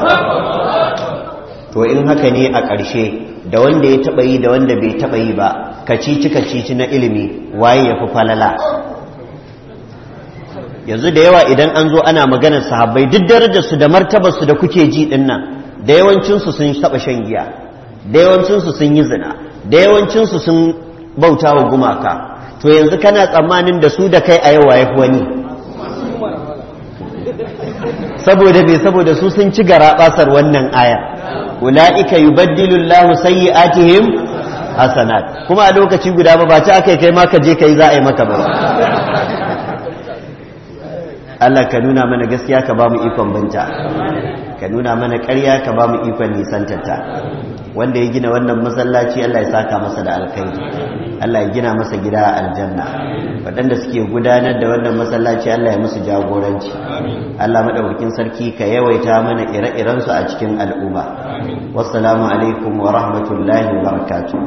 to in haka ne a ƙarshe da wanda ya taɓa yi da wanda bai taɓa yi ba kacici kacici na ilimi waye ya fi falala yanzu da yawa idan an zo ana maganar sahabbai duk darajarsu da martabarsu da kuke ji ɗin nan da yawancinsu sun taɓa shan giya da yawancinsu sun yi zina da yawancinsu sun bauta wa gumaka to yanzu kana tsammanin da su da kai a yau waye fi wani saboda bai saboda su sun ci gara basar wannan aya ula'ika yubaddilu Allahu sayyi'atihim hasanat kuma a lokaci guda ba ba ta akai kai ma ka je kai za a yi maka ba Allah ka nuna mana gaskiya ka ba mu ikon binta ka nuna mana ƙarya ka ba mu ikon nisantata wanda ya gina wannan masallaci Allah ya saka masa da alkhairi Allah ya gina masa gida a aljanna waɗanda suke gudanar da wannan masallaci Allah ya musu jagoranci Allah madaukakin sarki ka yawaita mana ire-iren su a cikin al'umma wassalamu alaikum wa rahmatullahi wa barakatuh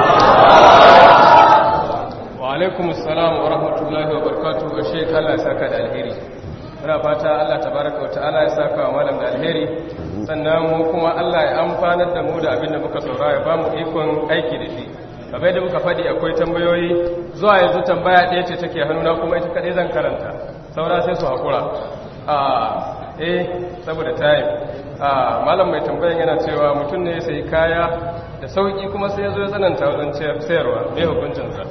wa alaikum assalam wa rahmatullahi wa barakatuh ga shek Allah ya saka da alheri muna fata Allah tabaraka wa ta'ala ya saka wa malam da alheri sannan mu kuma Allah ya amfanar da mu da abin da muka saurara ya ba mu ikon aiki da shi kamar da muka faɗi akwai tambayoyi zuwa yanzu tambaya ɗaya ce take hannuna kuma ita kaɗai zan karanta saura sai su haƙura a eh saboda tayi a malam mai tambayan yana cewa mutum ne ya sayi kaya da sauƙi kuma sai ya zo ya tsananta wajen sayarwa mai hukuncinsa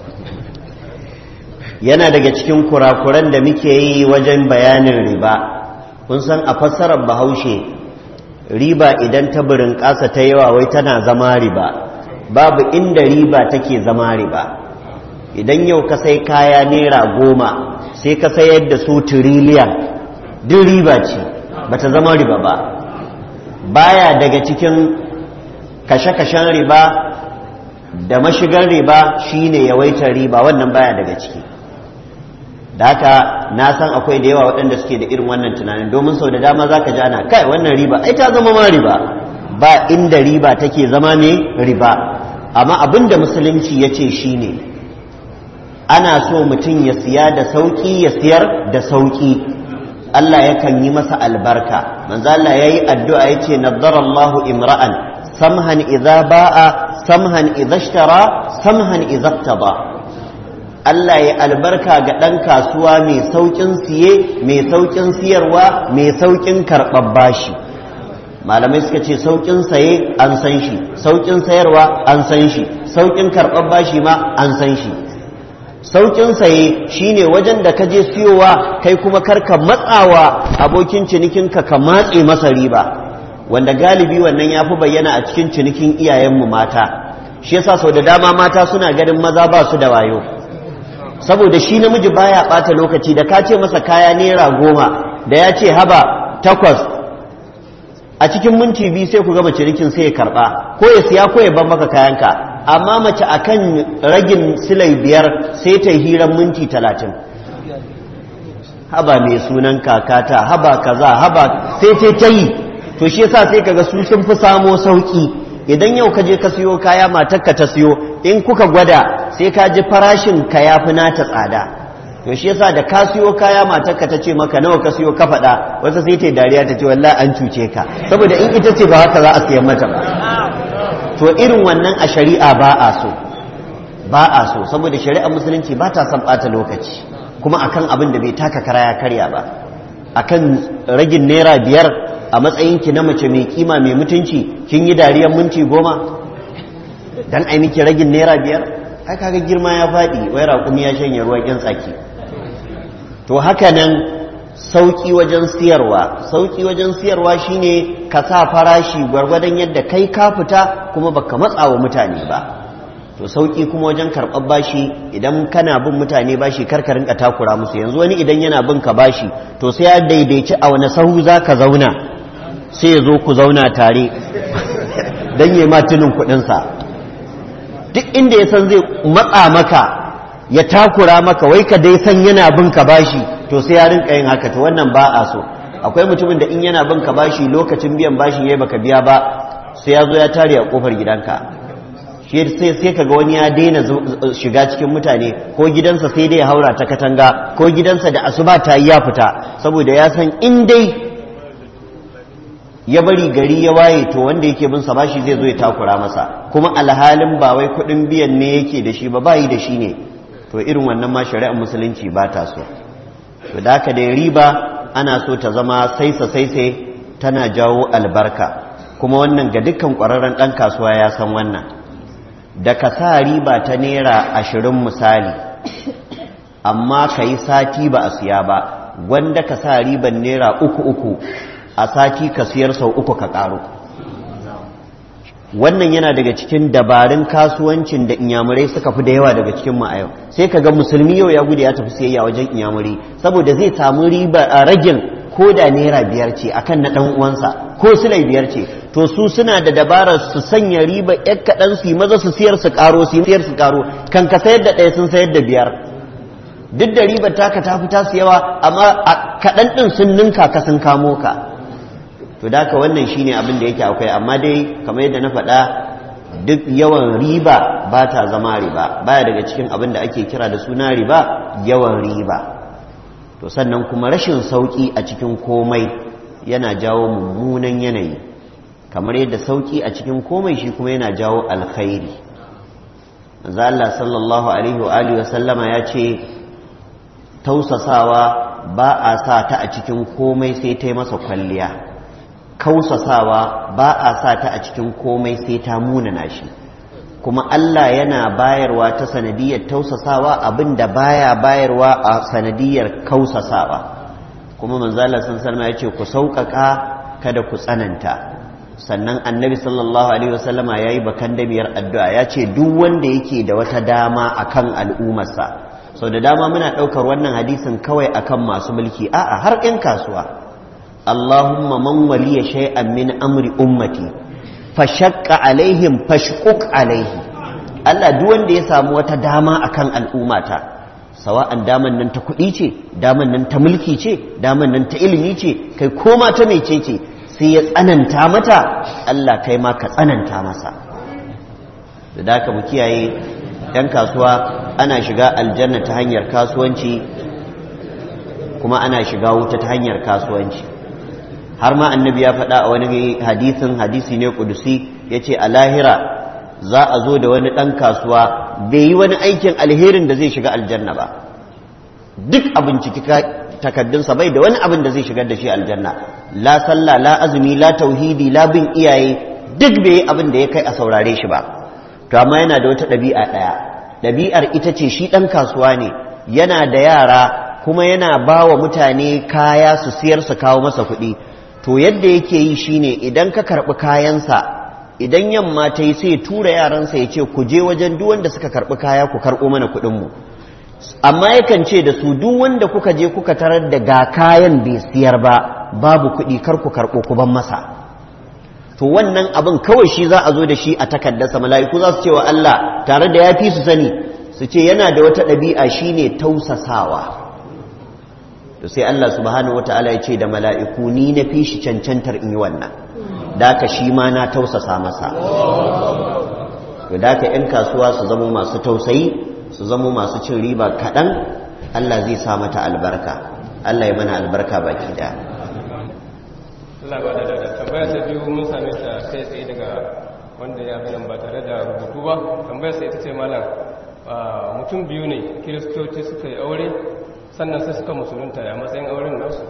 yana daga cikin kurakuran da muke yi wajen bayanin riba kun san a fassarar bahaushe riba idan ta burin ƙasa ta yawa wai tana zama riba babu inda riba take zama riba idan yau ka sai kaya naira goma sai ka sayar da su tiriliyan duk riba ce bata zama riba ba baya daga cikin kashe-kashen riba da mashigar riba shine yawaitar riba wannan baya daga ciki da haka na san akwai da yawa waɗanda suke da irin wannan tunanin domin sau da dama za ka ji ana kai wannan riba ai ta zama ma riba ba inda riba take zama ne riba amma abin da musulunci ya ce shi ne ana so mutum ya siya da sauƙi ya siyar da sauƙi Allah yakan yi masa albarka manzo Allah yayi addu'a yace nadarallahu imra'an samhan idza ba'a samhan idza ishtara samhan idza iqtada Allah ya albarka ga ɗan kasuwa mai sauƙin siye mai sauƙin siyarwa mai sauƙin karɓar bashi malamai suka ce sauƙin saye an san shi sauƙin sayarwa an san shi sauƙin karɓar bashi ma an san shi sauƙin saye shine wajen da ka je siyowa kai kuma karka matsawa abokin cinikinka ka matse masa riba wanda galibi wannan ya fi bayyana a cikin cinikin iyayenmu mata shi yasa sau da dama mata suna ganin maza ba su da wayo saboda shi namiji baya ɓata lokaci da ka ce masa kaya naira goma da ya ce haba takwas a cikin minti biyu sai ku gama cinikin sai ya karɓa ko ya siya ko ya ban maka kayanka amma mace akan ragin silai biyar sai ta hiran minti talatin haba mai sunan kakata haba kaza haba sai ta ta yi to shi yasa sai kaga su sun fi samo sauki idan yau ka je ka siyo kaya matarka ta siyo in kuka gwada sai ka ji farashin ka ya fi nata tsada to shi yasa da ka siyo kaya matarka ta ce maka nawa ka siyo ka faɗa wasu sai ta dariya ta ce wallahi an cuce ka saboda in ita ce ba haka za a siyan mata ba to irin wannan a shari'a ba a so ba a so saboda shari'ar musulunci ba ta son ɓata lokaci kuma akan abin da bai taka kara ya karya ba akan ragin naira biyar a matsayinki na mace mai kima mai mutunci kin yi dariyar minti goma dan ai miki ragin naira biyar ai kaga girma ya faɗi wai raƙumi ya shanye ruwan ƴan tsaki to haka nan sauƙi wajen siyarwa sauƙi wajen siyarwa shine ka sa farashi gwargwadon yadda kai ka fita kuma baka matsa wa mutane ba to sauƙi kuma wajen karɓar bashi idan kana bin mutane bashi karka rinka takura musu yanzu wani idan yana bin ka bashi to sai ya daidaici a wani sahu za ka zauna sai ya zo ku zauna tare don yi matunin kuɗinsa duk inda ya san zai matsa maka ya takura maka wai ka dai san yana bin ka bashi to sai ya rinka yin haka to wannan ba a so akwai mutumin da in yana bin ka bashi lokacin biyan bashin yayi baka biya ba sai ya zo ya tare a kofar gidanka shi sai sai kaga wani ya daina shiga cikin mutane ko gidansa sai dai ya haura ta katanga ko gidansa da asuba ta yi ya fita saboda ya san in dai ya bari gari ya waye to wanda yake bin sa bashi zai zo ya takura masa kuma alhalin ba wai kuɗin biyan ne yake da shi ba bayi da shi ne to irin wannan ma shari'ar musulunci ba ta so to da haka da riba ana so ta zama saisa saisai tana jawo albarka kuma wannan ga dukkan ƙwararren ɗan kasuwa ya san wannan da ka sa riba ta naira ashirin misali amma ka yi sati ba a siya ba wanda ka sa riban naira uku uku a sati ka siyar sau uku ka ƙaru wannan yana daga cikin dabarun kasuwancin da inyamurai suka fi da yawa daga cikin mu a yau sai ka ga musulmi yau ya gudu ya tafi siyayya wajen inyamurai saboda zai samu riba a ragin ko da naira biyar ce akan na ɗan uwansa ko silai biyar ce to su suna da dabarar su sanya riba yan kaɗan su yi maza su siyar su ƙaro su siyar su ƙaro kan ka sayar da ɗaya sun sayar da biyar duk da ribar taka ta fita su yawa amma a kaɗan ɗin sun ninka ka sun kamo ka to da ka wannan shine abin da yake akwai amma dai kamar yadda na faɗa duk yawan riba ba ta zama riba baya daga cikin abin da ake kira da suna riba yawan riba to sannan kuma rashin sauƙi a cikin komai yana jawo mummunan yanayi kamar yadda sauƙi a cikin komai shi kuma yana jawo alkhairi manzo Allah sallallahu alaihi wa alihi wa sallama ya ce tausasawa ba a sa ta a cikin komai sai ta yi masa kwalliya kausasawa ba a sa ta a cikin komai sai ta munana shi kuma Allah yana bayarwa ta sanadiyar tausasawa abinda baya bayarwa a sanadiyar kausasawa kuma manzala sun salma ya ce ku sauƙaƙa kada ku tsananta sannan annabi sallallahu alaihi wasallama ya yi bakan damiyar addu'a ya ce duk wanda yake da wata dama akan al'ummarsa sau da dama muna ɗaukar wannan hadisin kawai akan masu mulki a'a har 'yan kasuwa Allahumma man waliya shay'an min amri ummati fashaqqa alaihim fashquq alaihi Allah duk wanda ya samu wata dama akan al'ummata sawa'an daman nan ta kuɗi ce daman nan ta mulki ce daman nan ta ilimi ce kai koma ta mece ce sai ya tsananta mata Allah kai ma ka tsananta masa da daka mu kiyaye ɗan kasuwa ana shiga aljanna ta hanyar kasuwanci kuma ana shiga wuta ta hanyar kasuwanci har ma annabi ya faɗa a wani hadisin hadisi ne kudusi ya ce a lahira za a zo da wani ɗan kasuwa bai yi wani aikin alherin da zai shiga aljanna ba duk abin ciki takaddunsa bai da wani abin da zai shigar da shi aljanna la sallah la azumi la tauhidi la bin iyaye duk bai yi abin da ya kai a saurare shi ba to amma yana da wata ɗabi'a ɗaya ɗabi'ar ita ce shi ɗan kasuwa ne yana da yara kuma yana ba wa mutane kaya su siyar su kawo masa kuɗi to yadda yake yi shine idan ka karɓi kayansa idan yamma ta yi sai tura yaransa ya ce ku je wajen duk wanda suka karɓi kaya ku karɓo mana kuɗinmu amma yakan ce da su duk wanda kuka je kuka tarar da ga kayan bai siyar ba babu kuɗi kar ku karɓo ku ban masa to wannan abin kawai shi za a zo da shi a takaddarsa mala'iku za su ce wa Allah tare da ya fi su sani su ce yana da wata ɗabi'a shine tausasawa to sai Allah subhanahu wata'ala ya ce da mala'iku ni na fi shi cancantar in yi wannan da ka shi ma na tausasa masa to da ka ‘yan kasuwa su zamo masu tausayi su zamo masu cin riba kaɗan Allah zai sa mata albarka Allah ya mana albarka baki da Allah ba da da tambaya ta biyu mun same ta kai tsaye daga wanda ya bayan ba tare da rubutu ba tambayar sai ita ce malam mutum biyu ne kiristoci suka yi aure sannan sai suka musulunta ya matsayin auren nasu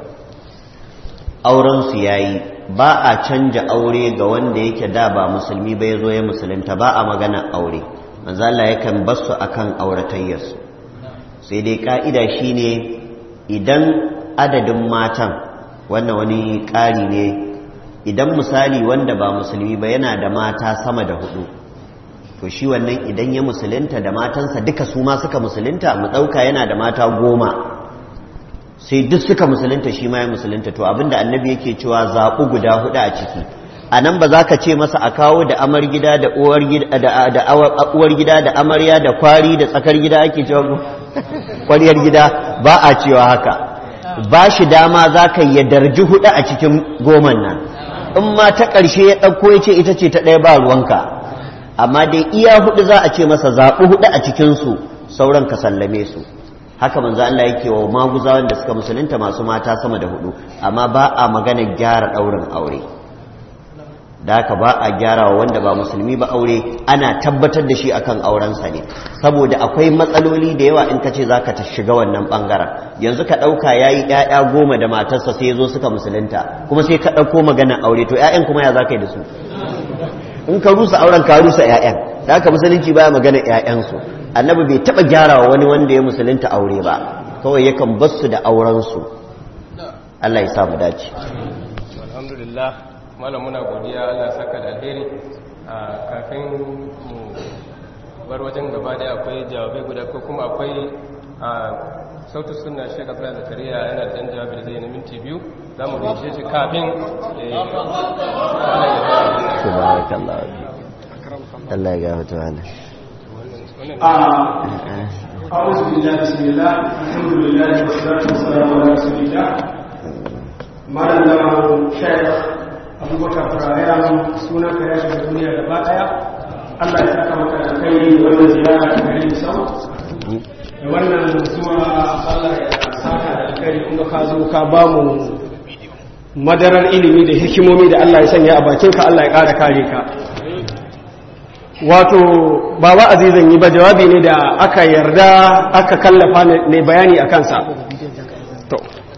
aurensu ya yi ba a canja aure ga wanda yake da ba musulmi ba ya zo ya musulunta ba a magana aure manzala yakan basu akan auratayyarsu sai dai ka'ida shine idan adadin matan wannan wani ƙari ne idan misali wanda ba musulmi ba yana da mata sama da hudu to shi wannan idan ya musulunta da matansa duka su ma suka musulunta mu ɗauka yana da mata goma sai duk suka musulunta shi ma ya musulunta to abinda annabi yake cewa zaɓu guda hudu a ciki a nan ba za ka ce masa a kawo da amar gida da uwar gida da amarya da kwari da tsakar gida ake cewa kwariyar gida ba a cewa haka ba shi dama za ka yi darji hudu a cikin goman nan in ma ta ƙarshe ya ɗauko ya ce ita ce ta ɗaya ba ruwanka amma dai iya hudu za a ce masa zaɓi hudu a cikinsu sauran ka sallame su haka manzo Allah yake wa maguzawan da suka musulunta masu mata sama da hudu amma ba a magana gyara ɗaurin aure da haka ba a gyara wa wanda ba musulmi ba aure ana tabbatar da shi akan aurensa ne saboda akwai matsaloli da yawa in ka ce za ka shiga wannan ɓangaren yanzu ka ɗauka ya yi ‘ya'ya goma da matarsa sai ya zo suka musulunta kuma sai ka ɗauko maganar aure to ‘ya'yan kuma ya za ka yi da su in ka rusa auren ka rusa ‘ya'yan da haka musulunci baya maganar ‘ya'yansu annabi bai taɓa gyara wa wani wanda ya musulunta aure ba kawai yakan bar su da aurensu Allah ya sa mu dace alhamdulillah malam muna godiya Allah saka da alheri a kafin mu bar wajen gaba da akwai jawabai guda ko kuma akwai a sautu suna shi ga fara zakariya yana da ɗan jawabi da zai na minti biyu za mu rishe shi kafin Allah ya gafata wani أعوذ بالله بسم الله الحمد لله والصلاة والسلام على رسول الله malam da shayar abubakar farayan sunan ka ya shiga duniya gaba daya allah ya saka maka da kai wannan ziyara ta gari sau da wannan zuwa allah ya saka da kai kuma ka zo ka ba mu madarar ilimi da hikimomi da allah ya sanya a bakinka allah ya ƙara kare ka wato ba wa'azi zan yi ba jawabi ne da aka yarda aka kallafa ne bayani a kansa to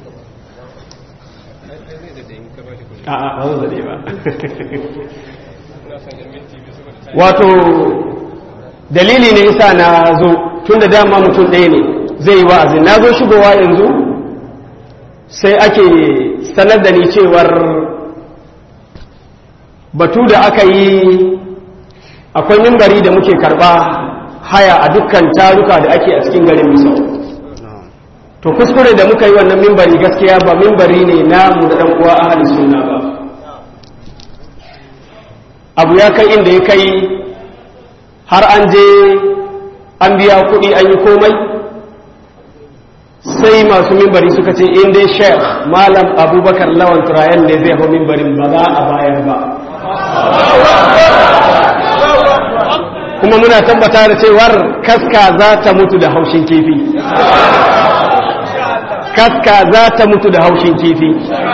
a'a ba zan zade ba wato dalili ne isa na zo tun da dama mutum ɗaya ne zai yi wa'azi na zo shigowa yanzu sai ake sanar da ni cewar batu da aka yi akwai mimbari da muke karba haya a dukkan taruka da ake a cikin garin misau to kuskure da muka yi wannan mimbari gaskiya ba mimbari ne namu da uwa ahli sunna ba abu ya kai inda ya kai har an je an biya kuɗi an yi komai sai masu mimbari suka ce in dai sheikh malam abubakar lawan turayen ne zai hau mimbarin ba za a bayar ba kuma muna tabbata da cewar kaska za ta mutu da haushin kifi kaska za ta mutu da haushin kifi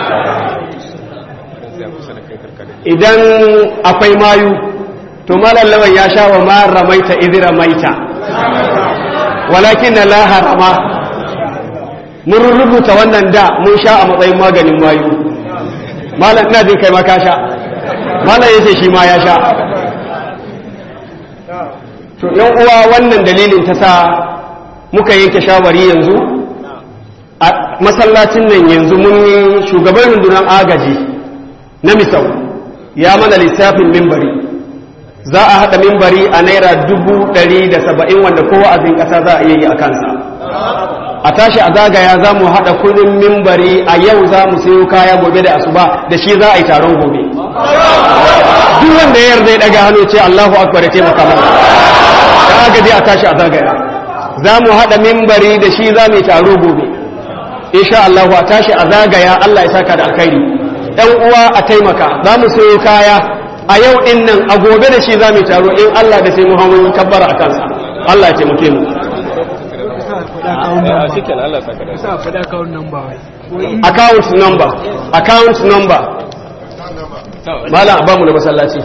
idan akwai mayu to malallawan ya sha wa mara maita izira maita walakin na laharama mun rubuta wannan da mun sha a matsayin maganin mayu malam ina jin kai ma ka sha malam yace shi ma ya sha to yan uwa wannan dalilin ta sa muka yanke shawari yanzu a masallacin nan yanzu mun yi shugaban rundunar agaji na misau ya mana lissafin mimbari za a haɗa mimbari a naira dubu ɗari da saba'in wanda kowa azin ƙasa za a iya yi a kansa a tashi a zagaya za mu haɗa kudin mimbari a yau za mu sayo kaya gobe da asuba da shi za a yi taron gobe duk wanda ya yarda ya ɗaga hannu ce Allahu akbar ya taimaka mana da agaji a tashi a zagaya za mu haɗa mimbari da shi za mu yi taro gobe insha Allahu a tashi a zagaya Allah ya saka da alkhairi ɗan uwa a taimaka za mu sayo kaya a yau ɗin nan a gobe da shi za mu yi taro in Allah da sai Muhammadu kabbara a kansa Allah ya taimake mu account number account number malam a bamu na masallaci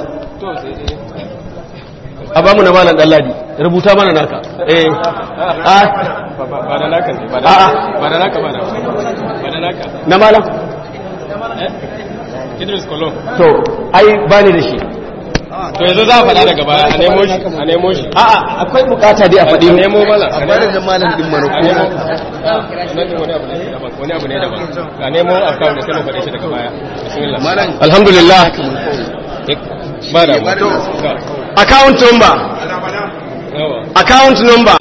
a bamu na malam dalladi rubuta mana naka eh a ba da naka ne ba A'a. da naka ba da ba da naka na malam Idris Kolon to ai bani da shi to yanzu za a faɗa daga baya a nemo shi a nemo shi a'a akwai bukata dai a a faɗi nemo malam a bari da malam din mana a nemo nan din wani abu ne daban wani abu ne daban a nemo account da sai mu faɗe shi daga baya bismillah malam alhamdulillah ba da bari da account number yawa account number